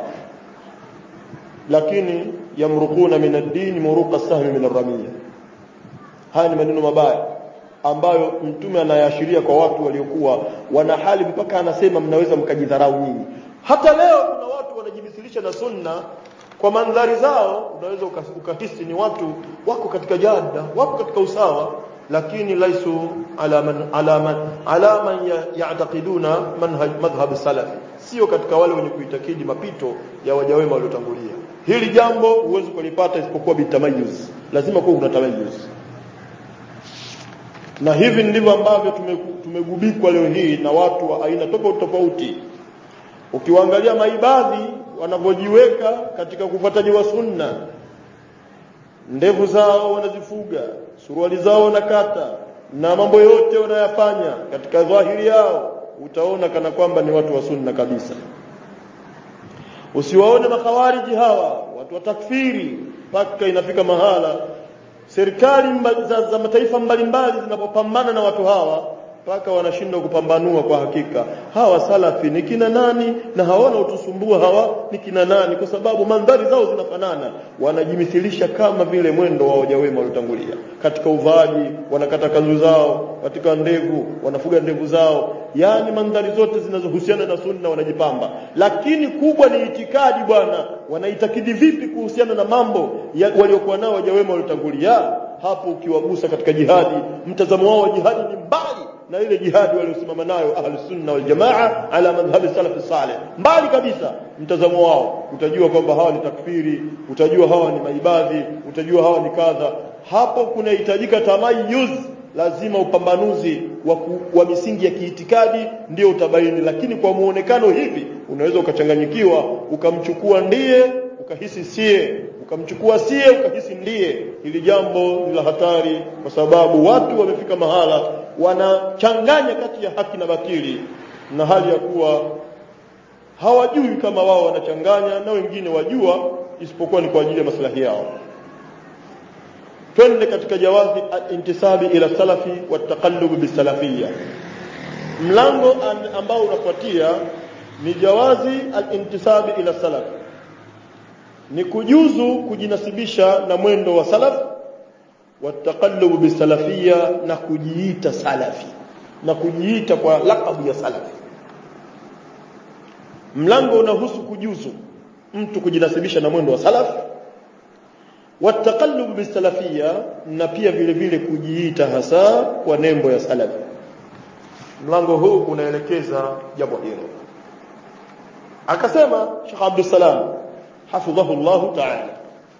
lakini yamruquna min ad-din muruqa sahmi min ar-ramiyya haya ni maneno mabaya ambayo mtume anayaashiria kwa watu waliokuwa wana hali mpaka anasema mnaweza mkajidharau nyinyi hata leo kuna watu wanajimisilisha na sunna kwa mandhari zao unaweza ukahisi ni watu wako katika jada wako katika usawa lakini laisu ala man ala man ala man ya'taqiduna manhaj madhhab salaf sio katika wale wenye kuitakidi mapito ya wajawema waliotangulia hili jambo huwezi kulipata isipokuwa bitamayuz lazima kuwa kuna tamayuz na hivi ndivyo ambavyo tumegubikwa leo hii na watu wa aina tofauti tofauti ukiwaangalia maibadhi wanavyojiweka katika kufuataji wa sunna ndevu zao wanazifuga suruali zao wanakata na mambo yote wanayafanya katika dhahiri yao utaona kana kwamba ni watu wa sunna kabisa usiwaone makhawariji hawa watu wa takfiri mpaka inafika mahala serikali za, za mataifa mbalimbali zinapopambana na watu hawa mpaka wanashindwa kupambanua kwa hakika hawa salafi ni kina nani na hawana utusumbua hawa ni kina nani kwa sababu mandhari zao zinafanana wanajimithilisha kama vile mwendo wa wajawema waliotangulia katika uvaaji wanakata kanzu zao katika ndevu wanafuga ndevu zao yani mandhari zote zinazohusiana na sunna wanajipamba lakini kubwa ni itikadi bwana wanaitakidi vipi kuhusiana na mambo waliokuwa nao wajawema waliotangulia hapo ukiwagusa katika jihadi mtazamo wao wa jihadi ni mbali na ile jihadi waliosimama nayo ahli sunna wal jamaa ala madhhabi salaf salih mbali kabisa mtazamo wao utajua kwamba hawa ni takfiri utajua hawa ni maibadhi utajua hawa ni kadha hapo kunahitajika tamayuz lazima upambanuzi wa, ku, wa misingi ya kiitikadi ndio utabaini lakini kwa muonekano hivi unaweza ukachanganyikiwa ukamchukua ndiye ukahisi sie ukamchukua sie ukahisi ndiye hili jambo ni la hatari kwa sababu watu wamefika mahala wanachanganya kati ya haki na batili na hali ya kuwa hawajui kama wao wanachanganya na wengine wajua isipokuwa ni kwa ajili ya maslahi yao twende katika jawazi intisabi ila salafi wa taqallub bisalafiyya mlango ambao unafuatia ni jawazi al-intisabi ila salaf ni kujuzu kujinasibisha na mwendo wa salaf wataqallub bisalafia na kujiita salafi na kujiita kwa lakabu ya salafi mlango unahusu kujuzu mtu kujinasibisha na mwendo wa salaf wataqallub bisalafia na pia vile vile kujiita hasa kwa nembo ya salafi mlango huu unaelekeza jambo hilo akasema Sheikh Abdul Salam hafidhahu Allah ta'ala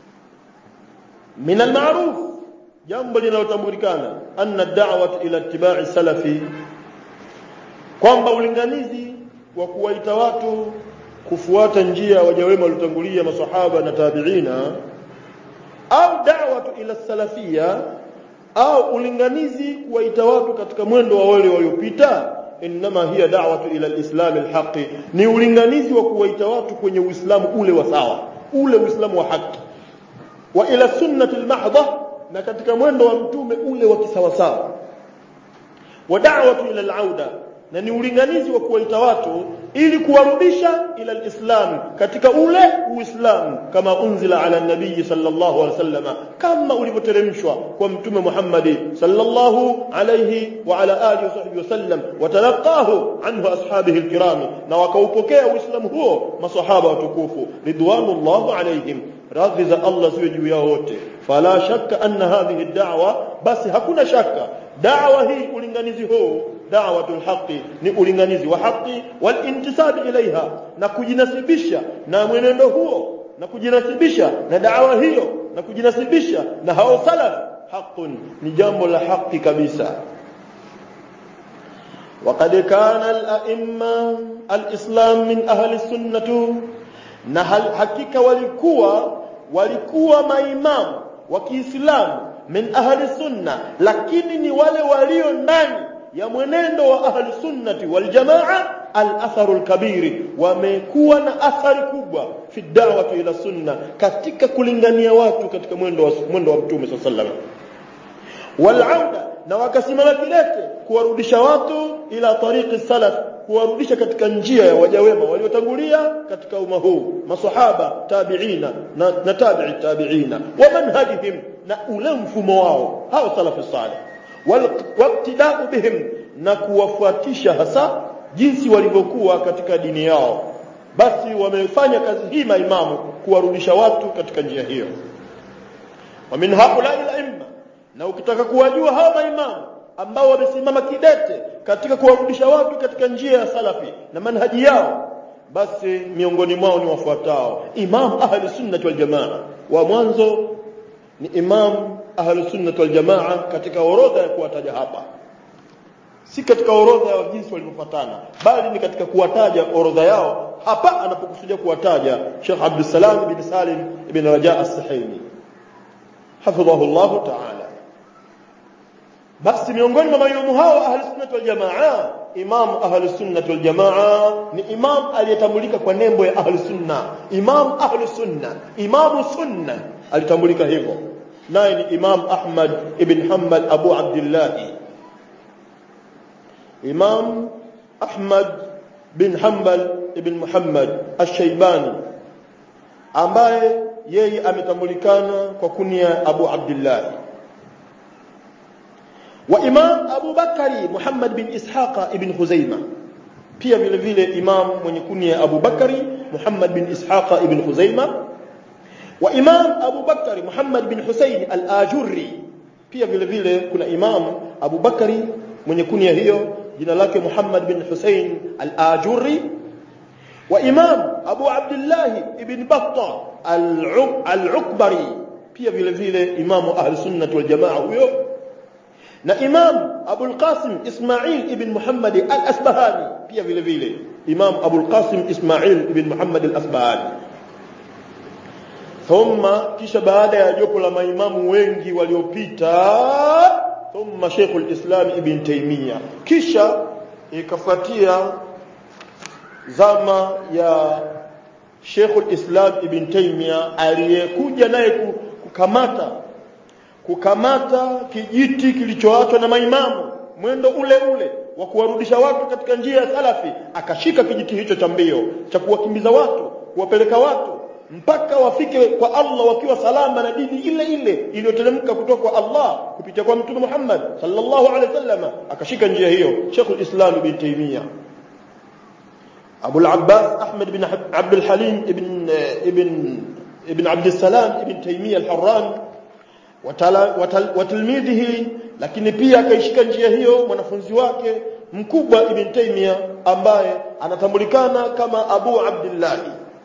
min al-ma'ruf jambo linalotambulikana anna da'wat ila ittiba'i salafi kwamba ulinganizi wa kuwaita watu kufuata njia wajawema waliotangulia masahaba na tabi'ina au da'watu ila salafia au ulinganizi kuwaita watu katika mwendo wa wale waliopita inma hiya da'watu ila alislam alhaqi ni ulinganizi wa kuwaita watu kwenye uislamu ule wa sawa ule uislamu wa haki wa ila sunnati almahdha na katika mwendo wa mtume ule wa kisawasawa wa da'watu ila alauda na ni ulinganizi wa kuwaita watu ili kuwarudisha ila alislam katika ule uislamu kama unzila ala nabii sallallahu alaihi wasallam kama ulivyoteremshwa kwa mtume Muhammad sallallahu alayhi wa ala alihi wasahbihi wasallam watalaqahu anhu ashabihi alkiram na wakaupokea uislamu huo masahaba watukufu ridwanullahu alaihim radhi za Allah ziwe juu yao wote fala shakka anna hadhihi ad-da'wa basi hakuna shaka da'wa hii ulinganizi huu da'watul haqi ni ulinganizi wa haki wal intisab ilaiha na kujinasibisha na mwenendo huo na kujinasibisha na da'wa hiyo na kujinasibisha na hao salaf haqqun ni jambo la haki kabisa وقد كان الأئمة الإسلام من أهل السنة na hakika walikuwa walikuwa maimamu wa Kiislamu min ahli sunna lakini ni wale walio ndani ya mwenendo wa ahli sunnati wal jamaa al atharu al kabiri wamekuwa na athari kubwa fi da'wati ila sunna katika kulingania watu katika mwendo wa mwendo wa mtume sallallahu wal auda na wakasimama kilete kuwarudisha watu ila tariqi salaf kuwarudisha katika njia ya waja wema waliotangulia katika umma huu masahaba tabiina na, na tabi'i tabiina wa manhajihim na ule mfumo wao hao salafu salih waqtida'u bihim na kuwafuatisha hasa jinsi walivyokuwa katika dini yao basi wamefanya kazi hii maimamu kuwarudisha watu katika njia hiyo wa min haula ila imma na ukitaka kuwajua hao maimamu ambao wamesimama kidete katika kuwarudisha watu katika njia ya salafi na manhaji yao basi miongoni mwao ni wafuatao imam ahli sunnah wal jamaa wa mwanzo ni imam ahli sunnah wal jamaa katika orodha ya kuwataja hapa si katika orodha ya jinsi walivyofuatana bali ni katika kuwataja orodha yao hapa anapokusudia kuwataja Sheikh Abdul Salam ibn Salim ibn Raja as-Sahimi hafidhahu Allah ta'ala basi miongoni mwa maimamu hao ahli sunnah wal jamaa imam ahli sunnah wal jamaa ni imam aliyetambulika kwa nembo ya ahli sunna imam ahli sunna imam sunna alitambulika hivyo naye ni imam ahmad ibn hanbal abu abdullah imam ahmad bin hanbal ibn muhammad ash-shaybani ambaye yeye ametambulikana kwa kunia abu abdullah وإمام أبو بكر محمد بن إسحاق ابن خزيمة pia vile vile imam mwenye kunia Abu Bakari Muhammad bin Ishaqa ibn Khuzaima wa imam Abu Bakari Muhammad bin Husayn al-Ajurri pia vile vile kuna imam Abu Bakari mwenye kunia hiyo jina lake Muhammad bin Husayn al-Ajurri wa imam Abu Abdullah ibn Battah al-Ukbari pia vile vile imamu ahli sunnah wal jamaa huyo na imam Abul Qasim Ismail ibn Muhammad al-Asbahani pia vile vile imam Abul Qasim Ismail ibn Muhammad al-Asbahani thumma kisha baada ya jopo la maimamu wengi waliopita thumma Sheikhul Islam ibn Taymiyyah kisha ikafuatia zama ya Sheikhul Islam ibn Taymiyyah aliyekuja naye kukamata kukamata kijiti kilichoachwa na maimamu mwendo ule ule wa kuwarudisha watu katika njia ya salafi akashika kijiti hicho cha mbio cha kuwakimbiza watu kuwapeleka watu mpaka wafike kwa Allah wakiwa salama na dini ile ile iliyoteremka kutoka kwa Allah kupitia kwa Mtume Muhammad sallallahu alaihi wasallam akashika njia hiyo Sheikh Islam ibn Taymiyyah Abu al-Abbas Ahmad ibn Abd al-Halim ibn ibn ibn Abd al-Salam ibn Taymiyyah al-Harran watilmidhihi lakini pia akaishika njia hiyo mwanafunzi wake mkubwa ibn Taymiyyah ambaye anatambulikana kama Abu Abdullah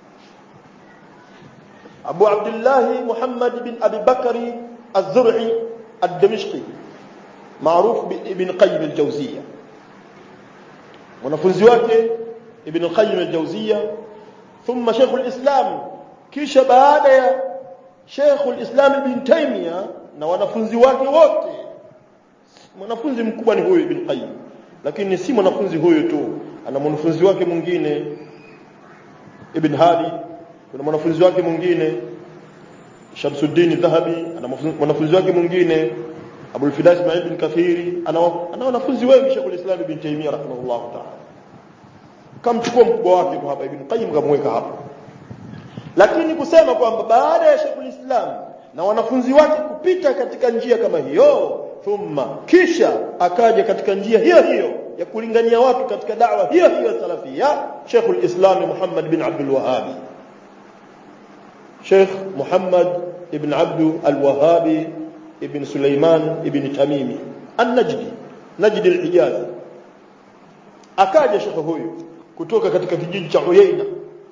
Abu Abdullah Muhammad bin Abi Bakari Az-Zur'i Ad-Damashqi maarufu ibn Qayyim al-Jawziyya mwanafunzi wake ibn Qayyim al-Jawziyya thumma Sheikh al-Islam kisha baada ya Sheikh al-Islam Ibn Taymiyyah na wanafunzi wake wote mwanafunzi mkubwa ni huyu Ibn Qayyim lakini si mwanafunzi huyu tu ana mwanafunzi wake mwingine Ibn Hadi kuna mwanafunzi wake mwingine Shamsuddin Dhahabi ana mwanafunzi wake mwingine Abu al-Fida Ismail bin Kathiri ana ana wanafunzi wengi Sheikh al-Islam Ibn Taymiyyah rahimahullah ta'ala kamchukua mkubwa wake tu hapa Ibn Qayyim kamweka hapa lakini kusema kwamba baada ya Sheikh al-Islam na wanafunzi wake kupita katika njia kama hiyo thumma kisha akaja katika njia hiyo hiyo ya kulingania watu katika da'wa hiyo hiyo salafia Sheikh al-Islam Muhammad bin Abdul Wahhab Sheikh Muhammad ibn Abdul al-Wahhab ibn Sulaiman ibn Tamimi an-Najdi Najdi al-Hijaz akaja Sheikh huyu kutoka katika kijiji cha Uyaina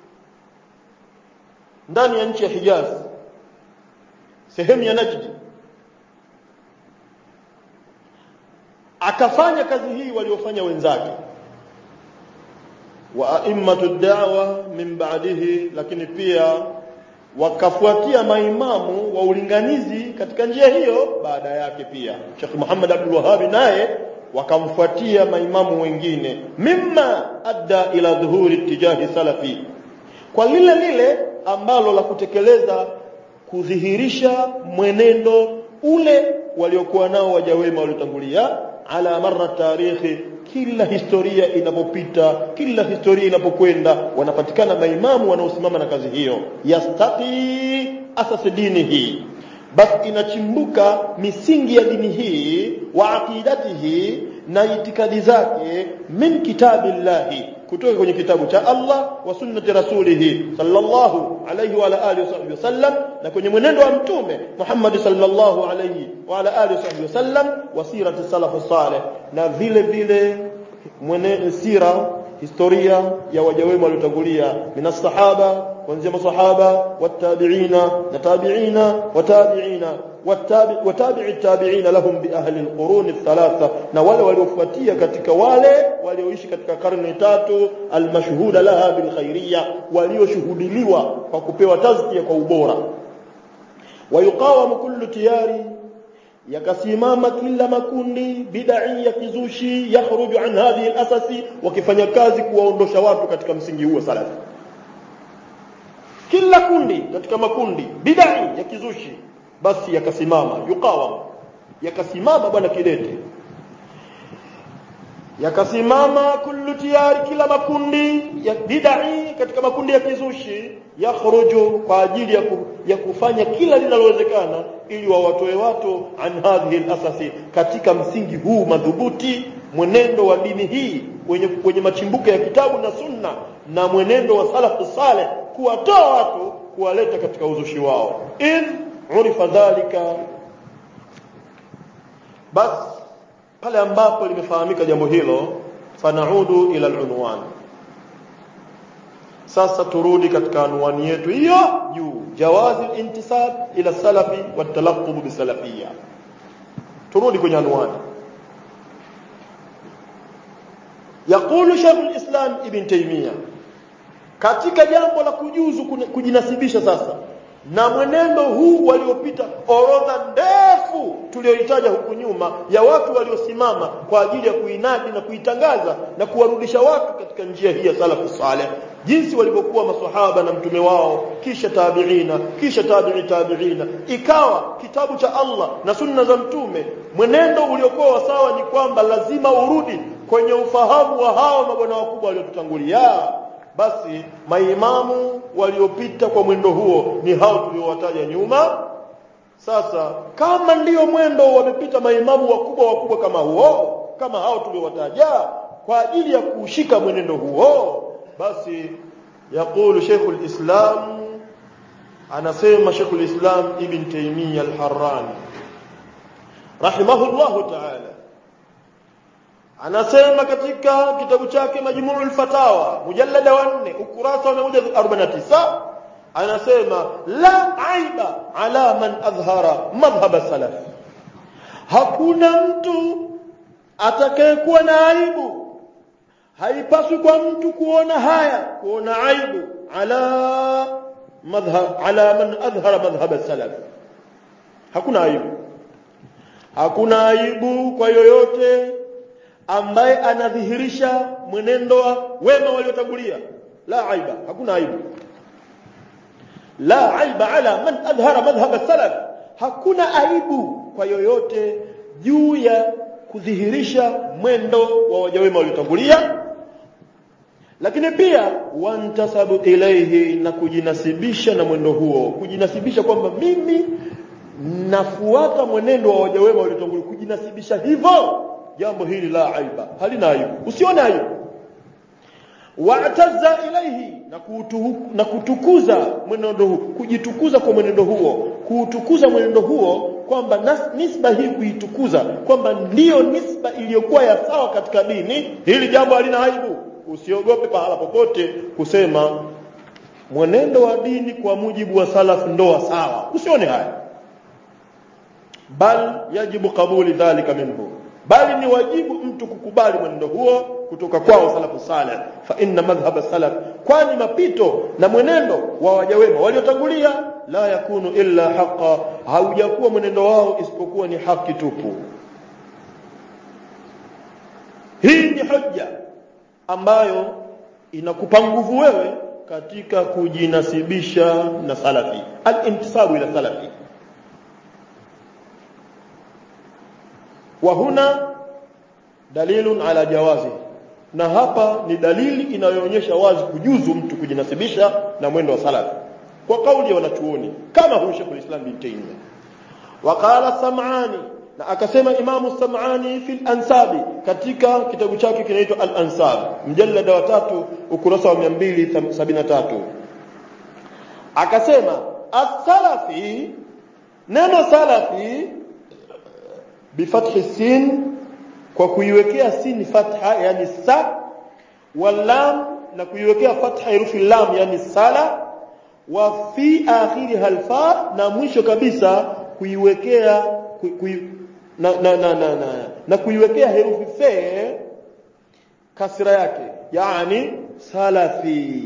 ndani ya nchi ya Hijaz sehemu ya Najdi akafanya kazi hii waliofanya wenzake wa a'immatu da'wa min ba'dihi lakini pia wakafuatia maimamu wa ulinganizi katika njia hiyo baada yake pia Sheikh Muhammad Abdul Wahhab naye wakamfuatia maimamu wengine mimma adda ila dhuhuri tijahi salafi kwa lile lile ambalo la kutekeleza kudhihirisha mwenendo ule waliokuwa nao waja wema waliotangulia ala marra tarikhi kila historia inapopita kila historia inapokwenda wanapatikana maimamu wanaosimama na kazi hiyo yastaqi asas dinihi basi inachimbuka misingi ya dini hii wa aqidatihi na itikadi zake min kitabillahi kutoka kwenye kitabu cha Allah wa sunnati rasulihi sallallahu alayhi wa ala alihi wasallam na kwenye mwenendo wa mtume Muhammad sallallahu alayhi wa ala alihi wasallam wa sirati salafu salih na vile vile mwenendo sira historia ya waja wema waliotangulia minas sahaba kuanzia masahaba watabiina na tabiina watabiina watabi'i التابعين لهم بأهل القرون الثلاثة na wale waliofuatia katika wale walioishi katika karne tatu almashhuda laha bilkhairiyya walioshuhudiliwa kwa kupewa tazkia kwa ubora wayuqawamu kullu tiyari yakasimama kila makundi bid'i ya kizushi yakhruju an hadhihi alasasi wakifanya kazi kuwaondosha watu katika msingi huo salafi kila kundi katika makundi bid'i ya kizushi basi yakasimama yuqawam yakasimama bwana kidete yakasimama kullu tiyari kila makundi ya bid'i katika makundi ya kizushi yakhruju kwa ajili ya, ku, ya kufanya kila linalowezekana ili wawatoe watu an hadhihi al-asasi katika msingi huu madhubuti mwenendo wa dini hii wenye, wenye machimbuko ya kitabu na sunna na mwenendo wa salafu saleh kuwatoa watu kuwaleta katika uzushi wao in urifa dhalika bas pale ambapo limefahamika jambo hilo fanaudu ila alunwan sasa turudi katika anwani yetu hiyo juu jawazi intisab ila salafi watalaqub bisalafiyya turudi kwenye anwani يقول شيخ الإسلام ابن تيمية katika jambo la kujuzu kujinasibisha sasa na mwenendo huu waliopita orodha ndefu tuliyoitaja huku nyuma ya watu waliosimama kwa ajili ya kuinadi na kuitangaza na kuwarudisha watu katika njia hii ya salafu saleh jinsi walivyokuwa maswahaba na mtume wao kisha tabiina kisha tabi'i tabiina ikawa kitabu cha Allah na sunna za mtume mwenendo uliokuwa sawa ni kwamba lazima urudi kwenye ufahamu wa hawa mabwana wakubwa waliotutangulia basi maimamu waliopita kwa mwendo huo ni hao tuliowataja nyuma sasa kama ndiyo mwendo wamepita maimamu wakubwa wakubwa kama huo kama hao tuliowataja kwa ajili ya kushika mwenendo huo basi yakulu Sheikhul Islam anasema Sheikhul Islam Ibn Taymiyyah Al-Harrani rahimahullahu ta'ala anasema katika kitabu chake Majmu'ul Fatawa mujallada wa 4 ukurasa wa 149 anasema la aiba ala man adhhara madhhab salaf hakuna mtu atakayekuwa na aibu haipaswi kwa mtu kuona haya kuona aibu ala madhhab ala man adhhara madhhab salaf hakuna aibu hakuna aibu kwa yoyote ambaye anadhihirisha mwenendo wa wema waliotangulia la aiba hakuna aibu la aiba ala man adhhara madhhab salaf hakuna aibu kwa yoyote juu ya kudhihirisha mwendo wa wajawema waliotangulia lakini pia wantasabu ilaihi na kujinasibisha na mwendo huo kujinasibisha kwamba mimi nafuata mwenendo wa wajawema waliotangulia kujinasibisha hivyo jambo hili la aiba halina aibu usione aibu wa'tazza ilaihi na, kutu, na kutukuza mwenendo huo kujitukuza kwa mwenendo huo kuutukuza mwenendo huo kwamba nisba hii kuitukuza kwamba ndiyo nisba iliyokuwa ya sawa katika dini hili jambo halina aibu usiogope pahala popote kusema mwenendo wa dini kwa mujibu wa salaf ndoa sawa usione haya bal yajibu kabuli dhalika minhu bali ni wajibu mtu kukubali mwenendo huo kutoka kwao salafu salih fa inna madhhab salaf kwani mapito na mwenendo wa wajawema waliotangulia la yakunu illa haqa haujakuwa mwenendo wao isipokuwa ni haki tupu hii ni hoja ambayo inakupa nguvu wewe katika kujinasibisha na salafi al-intisabu ila salafi wa huna dalilun ala jawazi na hapa ni dalili inayoonyesha wazi kujuzu mtu kujinasibisha na mwendo wa salafi kwa kauli ya wanachuoni kama huyu Sheikh al-Islam bin Taymiyyah waqala sam'ani na akasema imamu sam'ani fil ansabi katika kitabu chake kinaitwa al-ansab mjallada wa tatu ukurasa wa 273 akasema as-salafi neno salafi bifathi sin kwa kuiwekea sin fatha yani sa walam na kuiwekea fatha herufi lam yani sala wa fi akhiriha alfa na mwisho kabisa kuiwekea ku, ku, na, na, na, na, na, na kuiwekea herufi fe kasra yake yani salafi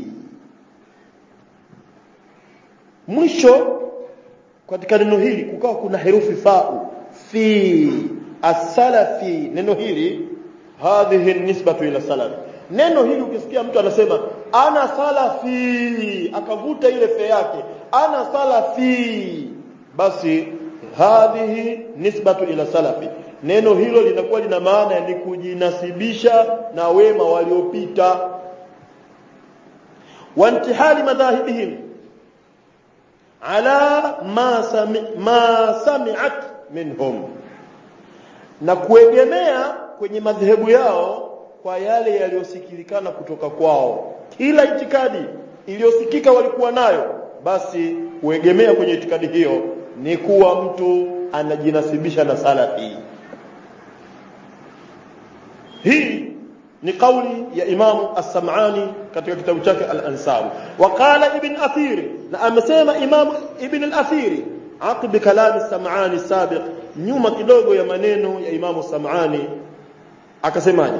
mwisho katika neno hili kukawa kuna herufi fau fi as-salafi neno hili hadhihi nisbatu ila salaf neno hili ukisikia mtu anasema ana salafi akavuta ile fe yake ana salafi basi hadhihi nisbatu ila salafi neno hilo linakuwa lina maana ni kujinasibisha na wema waliopita wantihali madhahibihim ala ma sami, ma sami'at minhum na kuegemea kwenye madhehebu yao kwa yale yaliyosikilikana kutoka kwao kila itikadi iliyosikika walikuwa nayo basi kuegemea kwenye itikadi hiyo ni kuwa mtu anajinasibisha na salafi hii ni kauli ya Imamu As-Sam'ani katika kitabu chake Al-Ansab waqala Ibn Athir na amesema Imam Ibn Al-Athir aqib kalam As-Sam'ani sabiq nyuma kidogo ya maneno ya Imamu As-Sam'ani akasemaje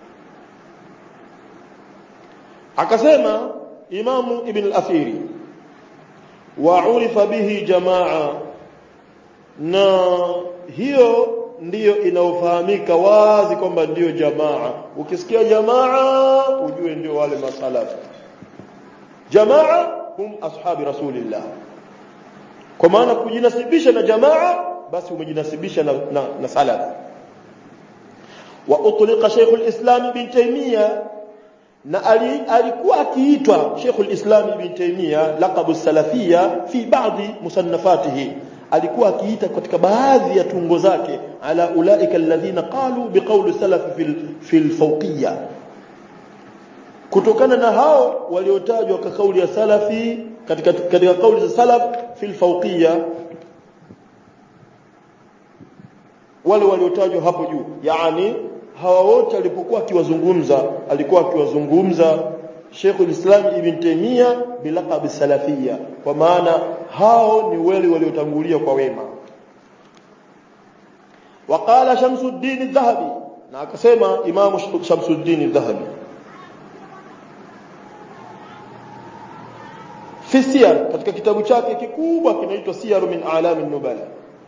akasema Imamu Ibn Al-Athir wa urifa bihi jamaa na hiyo ndiyo inaofahamika wazi kwamba ndiyo jamaa ukisikia jamaa ujue ndio wale masalafu jamaa hum ashabi rasulillah kwa maana kujinasibisha na jamaa basi umejinasibisha na, na, na salaf wa utliqa Sheikh al-Islam Ibn Taymiyyah na alikuwa akiitwa Sheikh al-Islam Ibn Taymiyyah laqabu salafiyya fi ba'dhi musannafatihi alikuwa akiita katika baadhi ya tungo zake ala ulaika alladhina qalu biqawli salaf fil fil fawqiyya kutokana na hao waliotajwa kwa kauli ya salafi katika katika kauli za salaf fil fawqiyya wale waliotajwa hapo juu yani hawa wote alipokuwa akiwazungumza alikuwa akiwazungumza Sheikh al-Islam Ibn Taymiyyah bilaqab salafiyya kwa maana hao ni wale waliotangulia kwa wema waqala Shamsuddin al-Dhahabi na akasema Imam Shamsuddin al-Dhahabi fi siyar katika kitabu chake kikubwa kinaitwa Siyar min a'lam nubala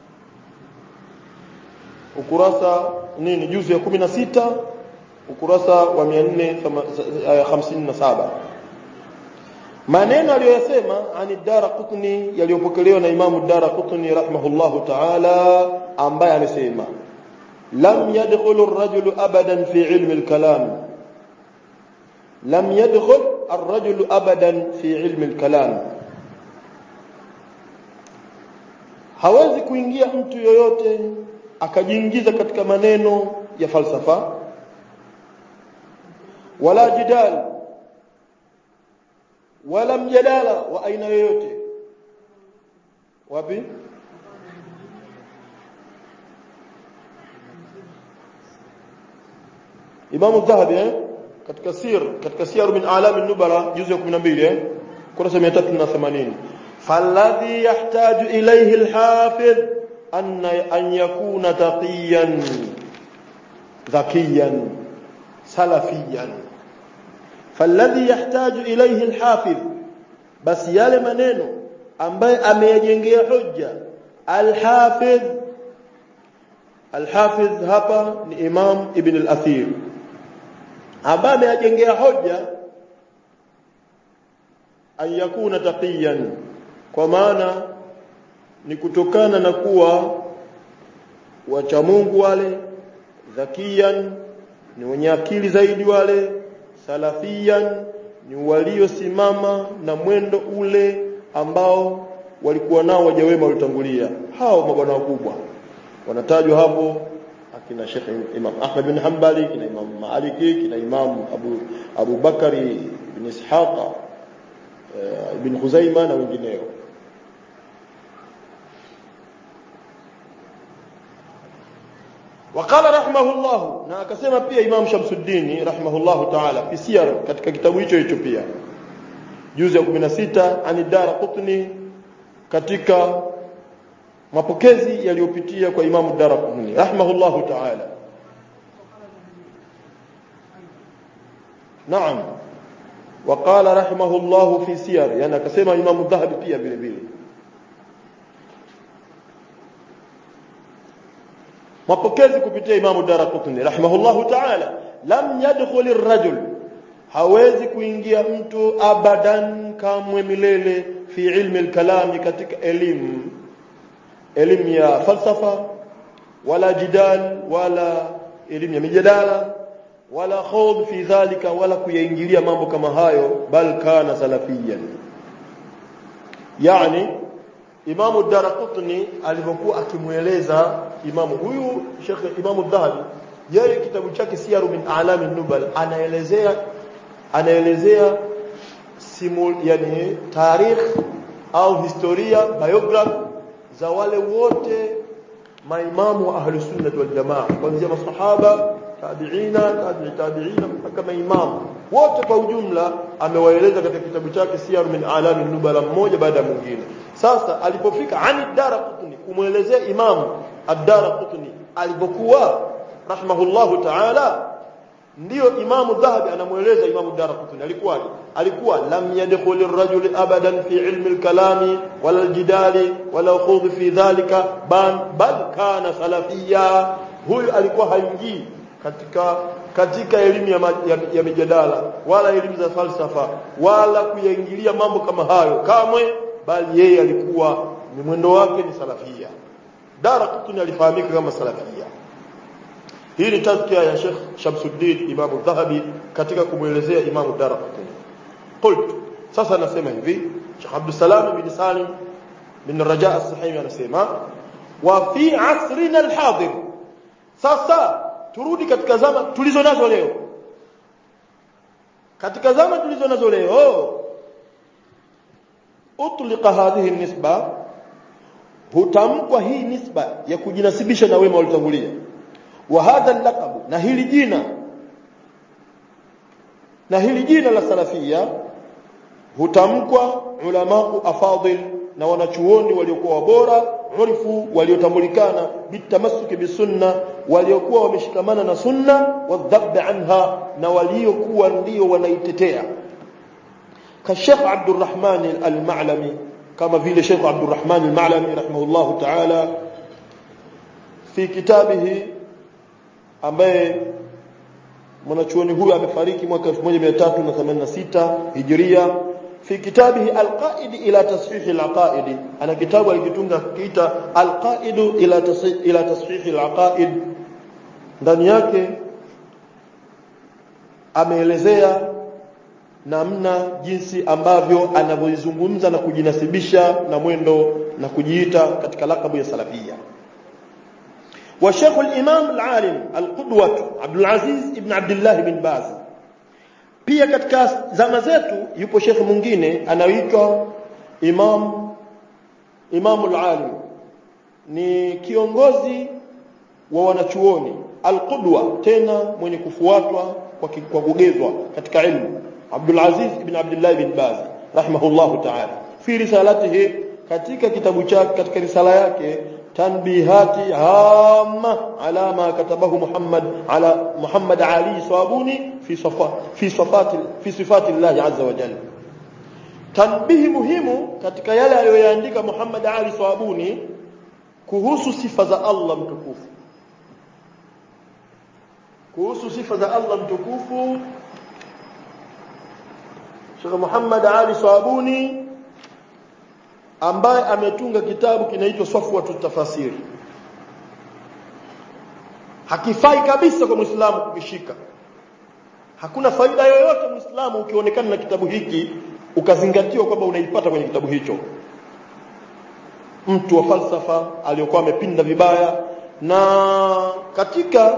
ukurasa nini juzu ya 16 ukurasa wa 457 maneno aliyoyasema ani Daraqutni yaliyopokelewa na Imamu Daraqutni rahimahullahu ta'ala ambaye amesema lam yadkhulu ar-rajulu abadan fi ilmi al-kalam lam yadkhul ar-rajulu abadan fi ilmi al-kalam hawezi kuingia mtu yoyote akajiingiza katika maneno ya falsafa wala jidal wala mjadala wa aina yoyote wapi Imam Dhahabi eh katika sir katika siyar min alam an-nubala juzu ya 12 eh kurasa 380 falladhi yahtaju ilayhi al-hafiz an an yakuna taqiyan dhakiyan salafiyan falladhi yahtaju ilayhi al-hafiz basi yale maneno ambaye ameyajengea hujja al-hafiz al-hafiz hapa ni imam ibn al-athir ambaye ameyajengea hoja an yakuna taqiyan kwa maana ni kutokana na kuwa wacha Mungu wale dhakiyan ni wenye akili zaidi wale salafiyan ni waliosimama na mwendo ule ambao walikuwa nao waja wema walitangulia hao mabwana wakubwa wanatajwa hapo akina Sheikh Imam Ahmad bin Hanbali kina Imam Maliki kina Imam Abu Abu Bakari bin Ishaq ibn Khuzaima na wengineo وقال رحمه الله na akasema pia Imam Shamsuddin rahimahullah ta'ala fi siyar katika kitabu hicho hicho pia juzu ya 16 anidara qutni katika mapokezi yaliyopitia kwa Imam Darqutni rahimahullahu ta'ala Naam وقال رحمه الله في سير يعني akasema Imam Dhahabi pia vile vile mapokezi kupitia Imam Darqutni rahimahullahu ta'ala lam yadkhul ar-rajul hawezi kuingia mtu abadan kamwe milele fi ilmi al-kalami katika elimu elimu ya falsafa wala jidal wala elimu ya mijadala wala khawd fi dhalika wala kuyaingilia mambo kama hayo bal kana salafiyan yani Imamu Daraqutni alipokuwa akimueleza imamu huyu Sheikh Imamu Dhahabi yeye kitabu chake Siyaru min A'lami Nubal anaelezea anaelezea simul yani tarikh au historia biography za wale wote maimamu wa ahli sunnah wal jamaa kuanzia masahaba tabiina tabi'i tabiina mpaka maimamu wote kwa ujumla amewaeleza katika kitabu chake Siyar min Alami Nubala mmoja baada ya mwingine sasa alipofika ani Daraqutni kumwelezea imamu ad-Daraqutni alipokuwa rahimahullahu ta'ala ndiyo imamu dhahabi anamueleza imamu daraqutni alikuwaje alikuwa lam yadkhul ar-rajul abadan fi ilmi al-kalami wala al-jidali wala khudh fi dhalika bal bal kana salafiyya huyu alikuwa haingii katika katika elimu ya, ya, ya mijadala wala elimu za falsafa wala kuyaingilia mambo kama hayo kamwe bali yeye alikuwa ni mwendo wake ni salafia daraqutni alifahamika kama salafia hii ni tazkia ya Sheikh Shamsuddin Imam Dhahabi katika kumwelezea Imam Darqutni. Qult sasa nasema hivi Sheikh Abdul Salam bin Salim bin Raja as-Sahimi anasema wa fi asrina al-hadir sasa turudi katika zama tulizo nazo leo katika zama tulizo nazo leo utliqa hadhihi nisba hutamkwa hii nisba ya kujinasibisha na wema walitangulia wa hadha laqab na hili jina na hili jina la salafia hutamkwa ulamau afadil na wanachuoni waliokuwa bora urifu waliotambulikana bitamassuki bisunna waliokuwa wameshikamana na sunna wadhabb anha na waliokuwa ndio wanaitetea كالشيخ عبد الرحمن المعلمي كما في شيخ عبد الرحمن المعلمي رحمه الله تعالى في كتابه ambaye mwanachuoni huyu amefariki mwaka 1386 Hijria fi kitabihi alqaid ila tasfih alaqaid ana kitabu alikitunga kiita alqaid ila ila tasfih alaqaid ndani yake ameelezea namna jinsi ambavyo anavyozungumza na kujinasibisha na mwendo na kujiita katika lakabu ya salafia وشيخ الإمام العالم القدوة عبد العزيز ابن عبد الله بن باز pia katika zama zetu yupo shekhe mwingine anaitwa Imam Imam al-Alim ni kiongozi wa wanachuoni al-Qudwa tena mwenye kufuatwa kwa, kwa kugezwa katika ilmu Abdul Aziz ibn Abdullah ibn Baz rahimahullahu ta'ala fi risalatihi katika kitabu chake katika risala yake tanbihati hamma ala ma katabahu Muhammad ala Muhammad Ali Sabuni fi safa fi sifati fi sifati Allah azza wa jalla tanbihi muhimu katika yale aliyoyaandika Muhammad Ali Sabuni kuhusu sifa za Allah mtukufu kuhusu sifa za Allah mtukufu Sheikh Muhammad Ali Sabuni ambaye ametunga kitabu kinaitwa Safwatut Tafasir hakifai kabisa kwa Muislamu kukishika hakuna faida yoyote Muislamu ukionekana na kitabu hiki ukazingatiwa kwamba unaipata kwenye kitabu hicho mtu wa falsafa aliyokuwa amepinda vibaya na katika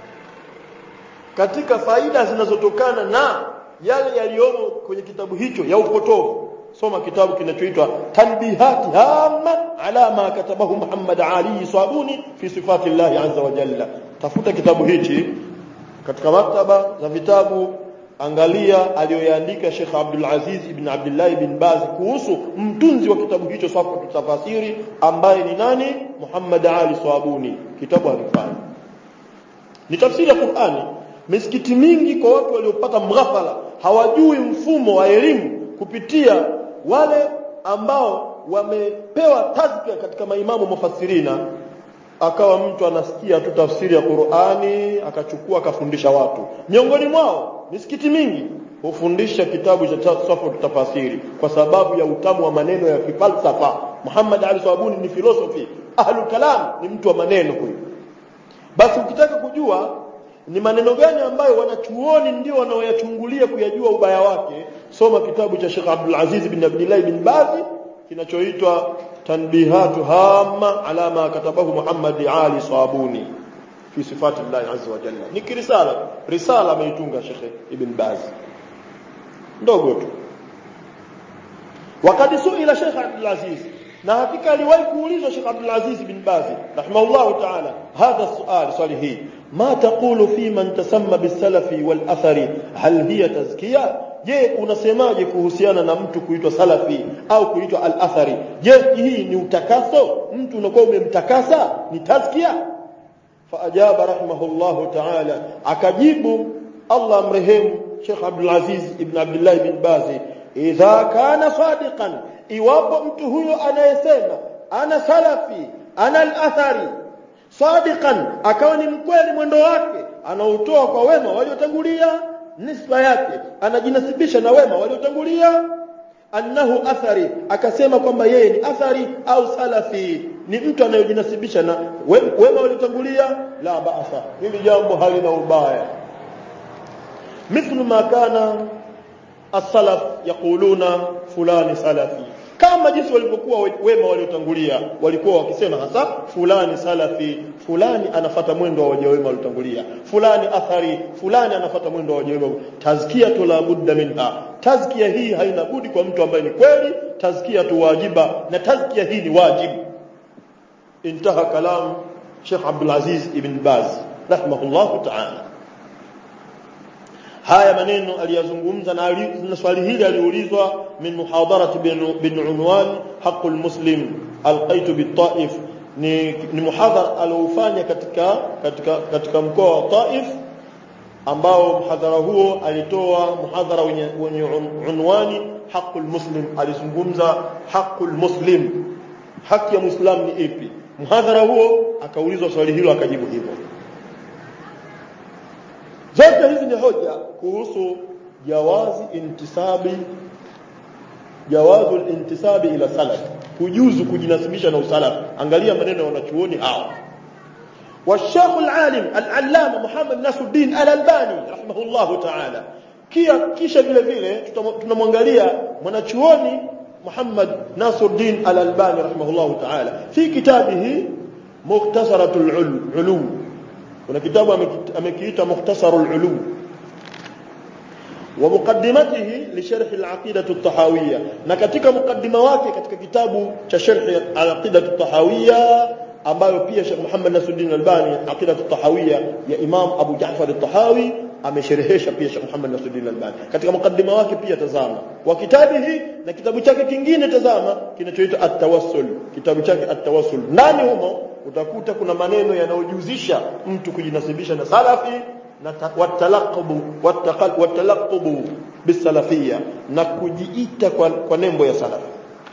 katika faida zinazotokana na yale yaliyomo kwenye kitabu hicho ya upotovu soma kitabu kinachoitwa tanbihati hamma ala ma katabahu Muhammad Ali Sabuni fi sifati Allah azza wa jalla tafuta kitabu hichi katika maktaba za vitabu angalia aliyoyaandika Sheikh Abdul Aziz ibn Abdullah ibn Baz kuhusu mtunzi wa kitabu hicho safu tafasiri ambaye ni nani Muhammad Ali Sabuni kitabu hakifai ni tafsiri ya Qur'ani misikiti mingi kwa watu waliopata mghafala hawajui mfumo wa elimu kupitia wale ambao wamepewa tazkia katika maimamu mufassirina akawa mtu anasikia tu tafsiri ya Qur'ani akachukua akafundisha watu miongoni mwao misikiti mingi hufundisha kitabu cha safu tafasiri kwa sababu ya utamu wa maneno ya kifalsafa Muhammad Ali Sabuni ni philosophy ahlul kalam ni mtu wa maneno huyu basi ukitaka kujua ni maneno gani ambayo wanachuoni ndio wanaoyachungulia kuyajua ubaya wake soma kitabu cha Sheikh Abdul Aziz bin Abdullah bin Baz kinachoitwa tanbihatu hamma ala ma katabahu Muhammad Ali Sabuni fi sifati Allah azza wa jalla ni kirisala risala ameitunga Sheikh Ibn Baz ndogo tu wakati suila Sheikh Abdul Aziz na hakika aliwahi kuulizwa Sheikh Abdul Aziz bin Baz rahimahullah ta'ala hadha sual swali hii ma taqulu fi man tasamma bisalafi wal athari hal hiya tazkiya je unasemaje kuhusiana na mtu kuitwa salafi au kuitwa al athari je hii ni utakaso mtu unakuwa umemtakasa ni tazkia faajaba rahimahullah ta'ala akajibu Allah amrehemu Sheikh Abdul Aziz ibn Abdullah bin Baz idha kana sadiqan iwapo mtu huyo anayesema ana salafi ana al-athari sadiqan akawa ni mkweli mwendo wake anautoa kwa wema waliotangulia nisba yake anajinasibisha na wema waliotangulia annahu athari akasema kwamba yeye ni athari au salafi ni mtu anayojinasibisha na wema waliotangulia la baasa hili jambo halina ubaya mithlu ma kana as-salaf yaquluna fulani salafi kama jinsi walivyokuwa wema waliotangulia walikuwa wakisema hasa fulani salafi fulani anafata mwendo wa waja wema waliotangulia fulani athari fulani anafata mwendo wa waja wema tazkia la budda minha tazkia hii haina budi kwa mtu ambaye ni kweli tazkia tu wajiba na tazkia hii ni wajibu intaha kalam Sheikh Abdul Aziz ibn Baz rahimahullah ta'ala haya maneno aliyazungumza na, na swali hili aliulizwa min muhadarat bin, bin unwan haqul muslim alqaitu bitaif ni, ni muhadhara aliofanya katika katika katika mkoa wa Taif ambao mhadhara huo alitoa muhadhara wenye, wenye un, unwani haqul muslim alizungumza haqul muslim haki ya muislam ni ipi mhadhara huo akaulizwa swali hilo akajibu hivyo zote hizi ni hoja kuhusu jawazi intisabi jawazu intisabi ila salaf kujuzu kujinasibisha na usalaf angalia maneno ya wanachuoni hawa والشيخ العالم العلامه محمد ناصر الدين الالباني رحمه الله تعالى kia kisha vile vile tunamwangalia mwanachuoni Muhammad Nasruddin Al-Albani rahimahullah ta'ala fi kitabihi Mukhtasaratul Ulum kuna kitabu amekiita Mukhtasarul Ulum wa muqaddimatihi li sharh al-aqidah at-tahawiyya na katika mukaddima wake katika kitabu cha sharh al-aqidah at-tahawiyya ambayo pia Sheikh Muhammad Nasruddin Albani Aqidah at-Tahawiyya ya Imam Abu Ja'far at-Tahawi amesherehesha pia Sheikh Muhammad Nasruddin Albani katika mukaddima wake pia tazama wa kitabihi na kitabu chake kingine tazama kinachoitwa at-Tawassul kitabu chake at-Tawassul ndani humo utakuta kuna maneno yanayojuzisha mtu kujinasibisha na salafi na watalaqubu watalaqubu bisalafiyya na kujiita kwa, kwa nembo ya salafi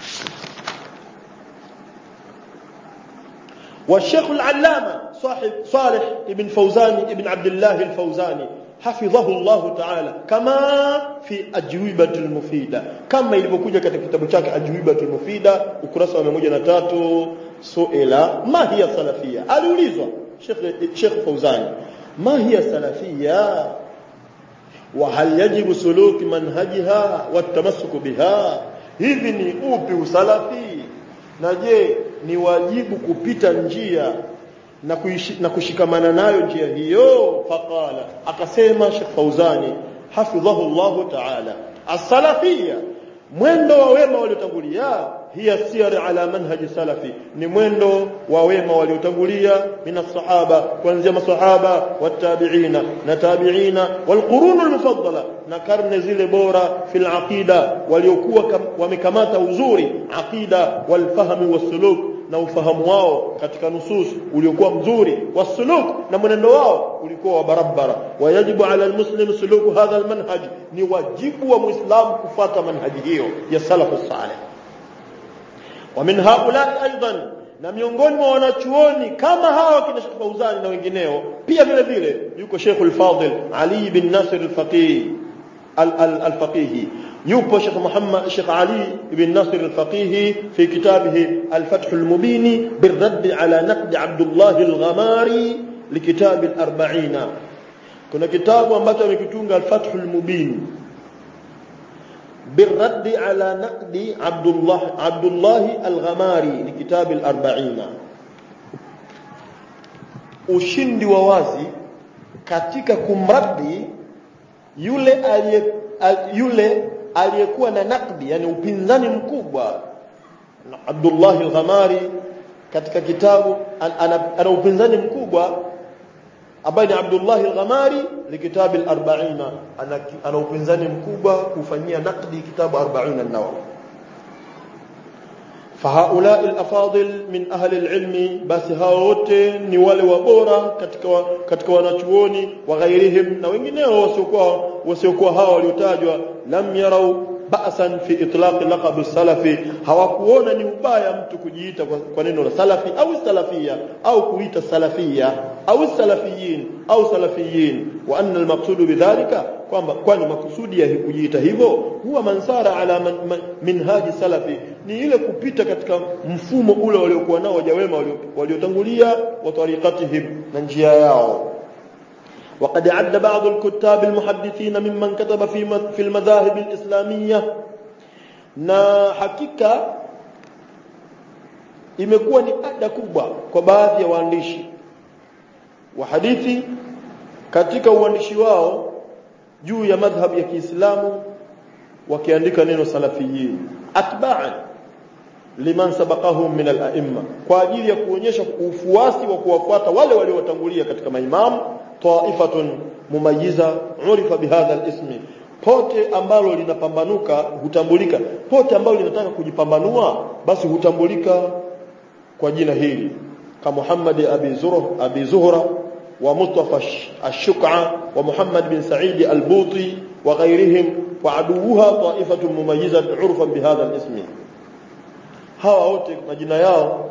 والشيخ العلامة صاحب صالح ابن فوزان ابن عبد الله الفوزاني حفظه الله تعالى كما في أجوبة المفيدة كما ilivyokuja katika kitabu chake Ajwibatul Mufida ukurasa wa 103 suila ma hiya salafia aliulizwa Sheikh Sheikh Fauzani ma hiya salafia wa hal yajibu suluk manhajiha wat biha hivi ni upi usalafi na je ni wajibu kupita njia na, kuishi, na kushikamana nayo njia hiyo faqala akasema Sheikh Fauzani hafidhahu Allah ta'ala as-salafiyya mwendo wa wema waliotangulia hiya siyar ala manhaji salafi ni mwendo wa wema waliotangulia mina sahaba kuanzia masahaba watabiina na tabiina walqurun almufaddala na karne zile bora fil aqida waliokuwa wamekamata uzuri aqida walfahmi wasuluk na ufahamu wao katika nusus uliokuwa mzuri wasuluk na mwenendo wao ulikuwa wa barabara wayajibu ala almuslim suluku hadha almanhaj ni wajibu wa muislamu kufata manhaji hiyo ya salafu salih ومن هؤلاء ايضا na miongoni mwa wanachuoni kama hawa kina Sheikh Fauzani na wengineo pia vile vile yuko Sheikh al-Fadil Ali bin Nasir al-Faqih al-Faqih yupo Sheikh Muhammad Sheikh Ali bin Nasir al-Faqih fi kitabihi al-Fath al-Mubin birradd ala naqd Abdullah al-Ghamari likitab al-40 kuna kitabu ambacho amekitunga al-Fath al-Mubin بالرد على نقد عبد الله عبد الله الغماري لكتاب الأربعين ushindi wa wazi katika kumradi yule aliye yule aliyekuwa na nakdi yani upinzani mkubwa Abdullah al-Ghamari katika kitabu ana, ana upinzani mkubwa ambaye ni Abdullah al-Ghamari likitabu al-40 ana, ana upinzani mkubwa kufanyia nakdi kitabu 40 an-Nawawi fahaula al-afadil min ahli al-ilm basi hao wote ni wale wabora katika katika wanachuoni wa ghairihim na wengineo wasiokuwa wasiokuwa hao waliotajwa lam yarau ba'san fi itlaq laqab salafi hawakuona ni ubaya mtu kujiita kwa, kwa neno la salafi au salafia au kuita salafia au salafiyin au salafiyin wa anna almaqsud bidhalika kwamba kwani makusudi ya kujiita hivyo huwa mansara ala man, man, minhaji salafi ni ile kupita katika mfumo ule waliokuwa nao wajawema waliotangulia wa tariqatihim na njia yao وقد عد بعض الكتاب المحدثين ممن كتب في في المذاهب الإسلامية na hakika imekuwa ni ada kubwa kwa baadhi ya waandishi wa hadithi katika uandishi wao juu ya madhhabu ya Kiislamu wakiandika neno salafiyin atba'an liman sabaqahum min al-a'imma kwa ajili ya kuonyesha ufuasi wa kuwafuata wale waliowatangulia katika maimamu taifatun mumayiza urifa bihadha al-ismi pote ambalo linapambanuka hutambulika pote ambalo linataka kujipambanua basi hutambulika kwa jina hili kama Muhammad abi Zuhra abi Zuhra ومصطفى الشقعة ومحمد بن سعيد البوطي وغيرهم وعدوها طائفة مميزة عرفا بهذا الاسم hawa wote majina yao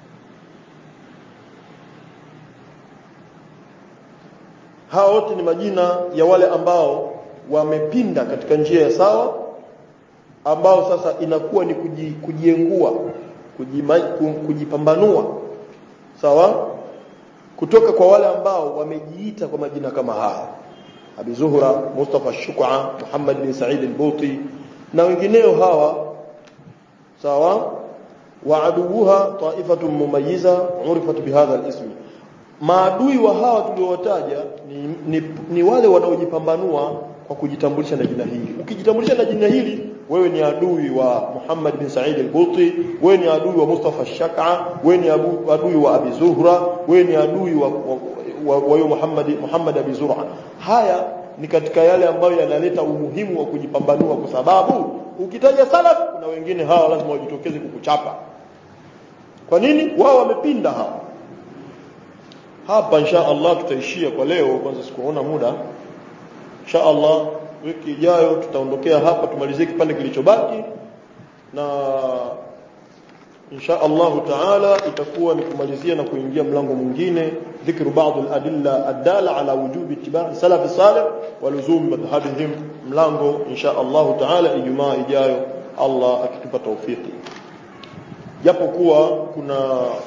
hawa wote ni majina ya wale ambao wamepinda katika njia ya sawa ambao sasa inakuwa ni kuji, kujiengua kujima, kujipambanua sawa kutoka kwa wale ambao wamejiita kwa majina kama haya Abi Zuhra Mustafa Shuk'a Muhammad bin Said al-Buti na wengineo hawa sawa wa aduha ta'ifatun mumayyiza urifat bihadha al-ism maadui wa hawa tuliowataja ni, ni, ni wale wanaojipambanua kwa kujitambulisha na jina hili ukijitambulisha na jina hili wewe ni adui wa Muhammad bin Said al-Buti wewe ni adui wa Mustafa Shaka wewe ni adui wa Abi Zuhra wewe ni adui wa wa, wa, wa Muhammad Muhammad Abi Zur'a haya ni katika yale ambayo yanaleta umuhimu wa kujipambanua kwa sababu ukitaja salaf kuna wengine hawa lazima wajitokeze kukuchapa kwa nini wao wamepinda hawa hapa insha Allah tutaishia kwa leo kwanza sikuona muda insha Allah wiki ijayo tutaondokea hapa tumalizie kipande kilichobaki na insha Allah taala itakuwa ni kumalizia na kuingia mlango mwingine dhikru baadhi al-adilla adala ala wujubi ittiba' salaf salih wa luzum madhhabihim mlango insha Allah taala ijumaa ijayo Allah akitupa taufiki japo kuwa kuna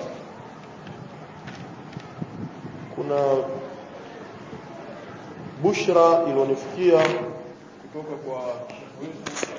kuna bushra iliyonifikia kutoka kwa shekhu wetu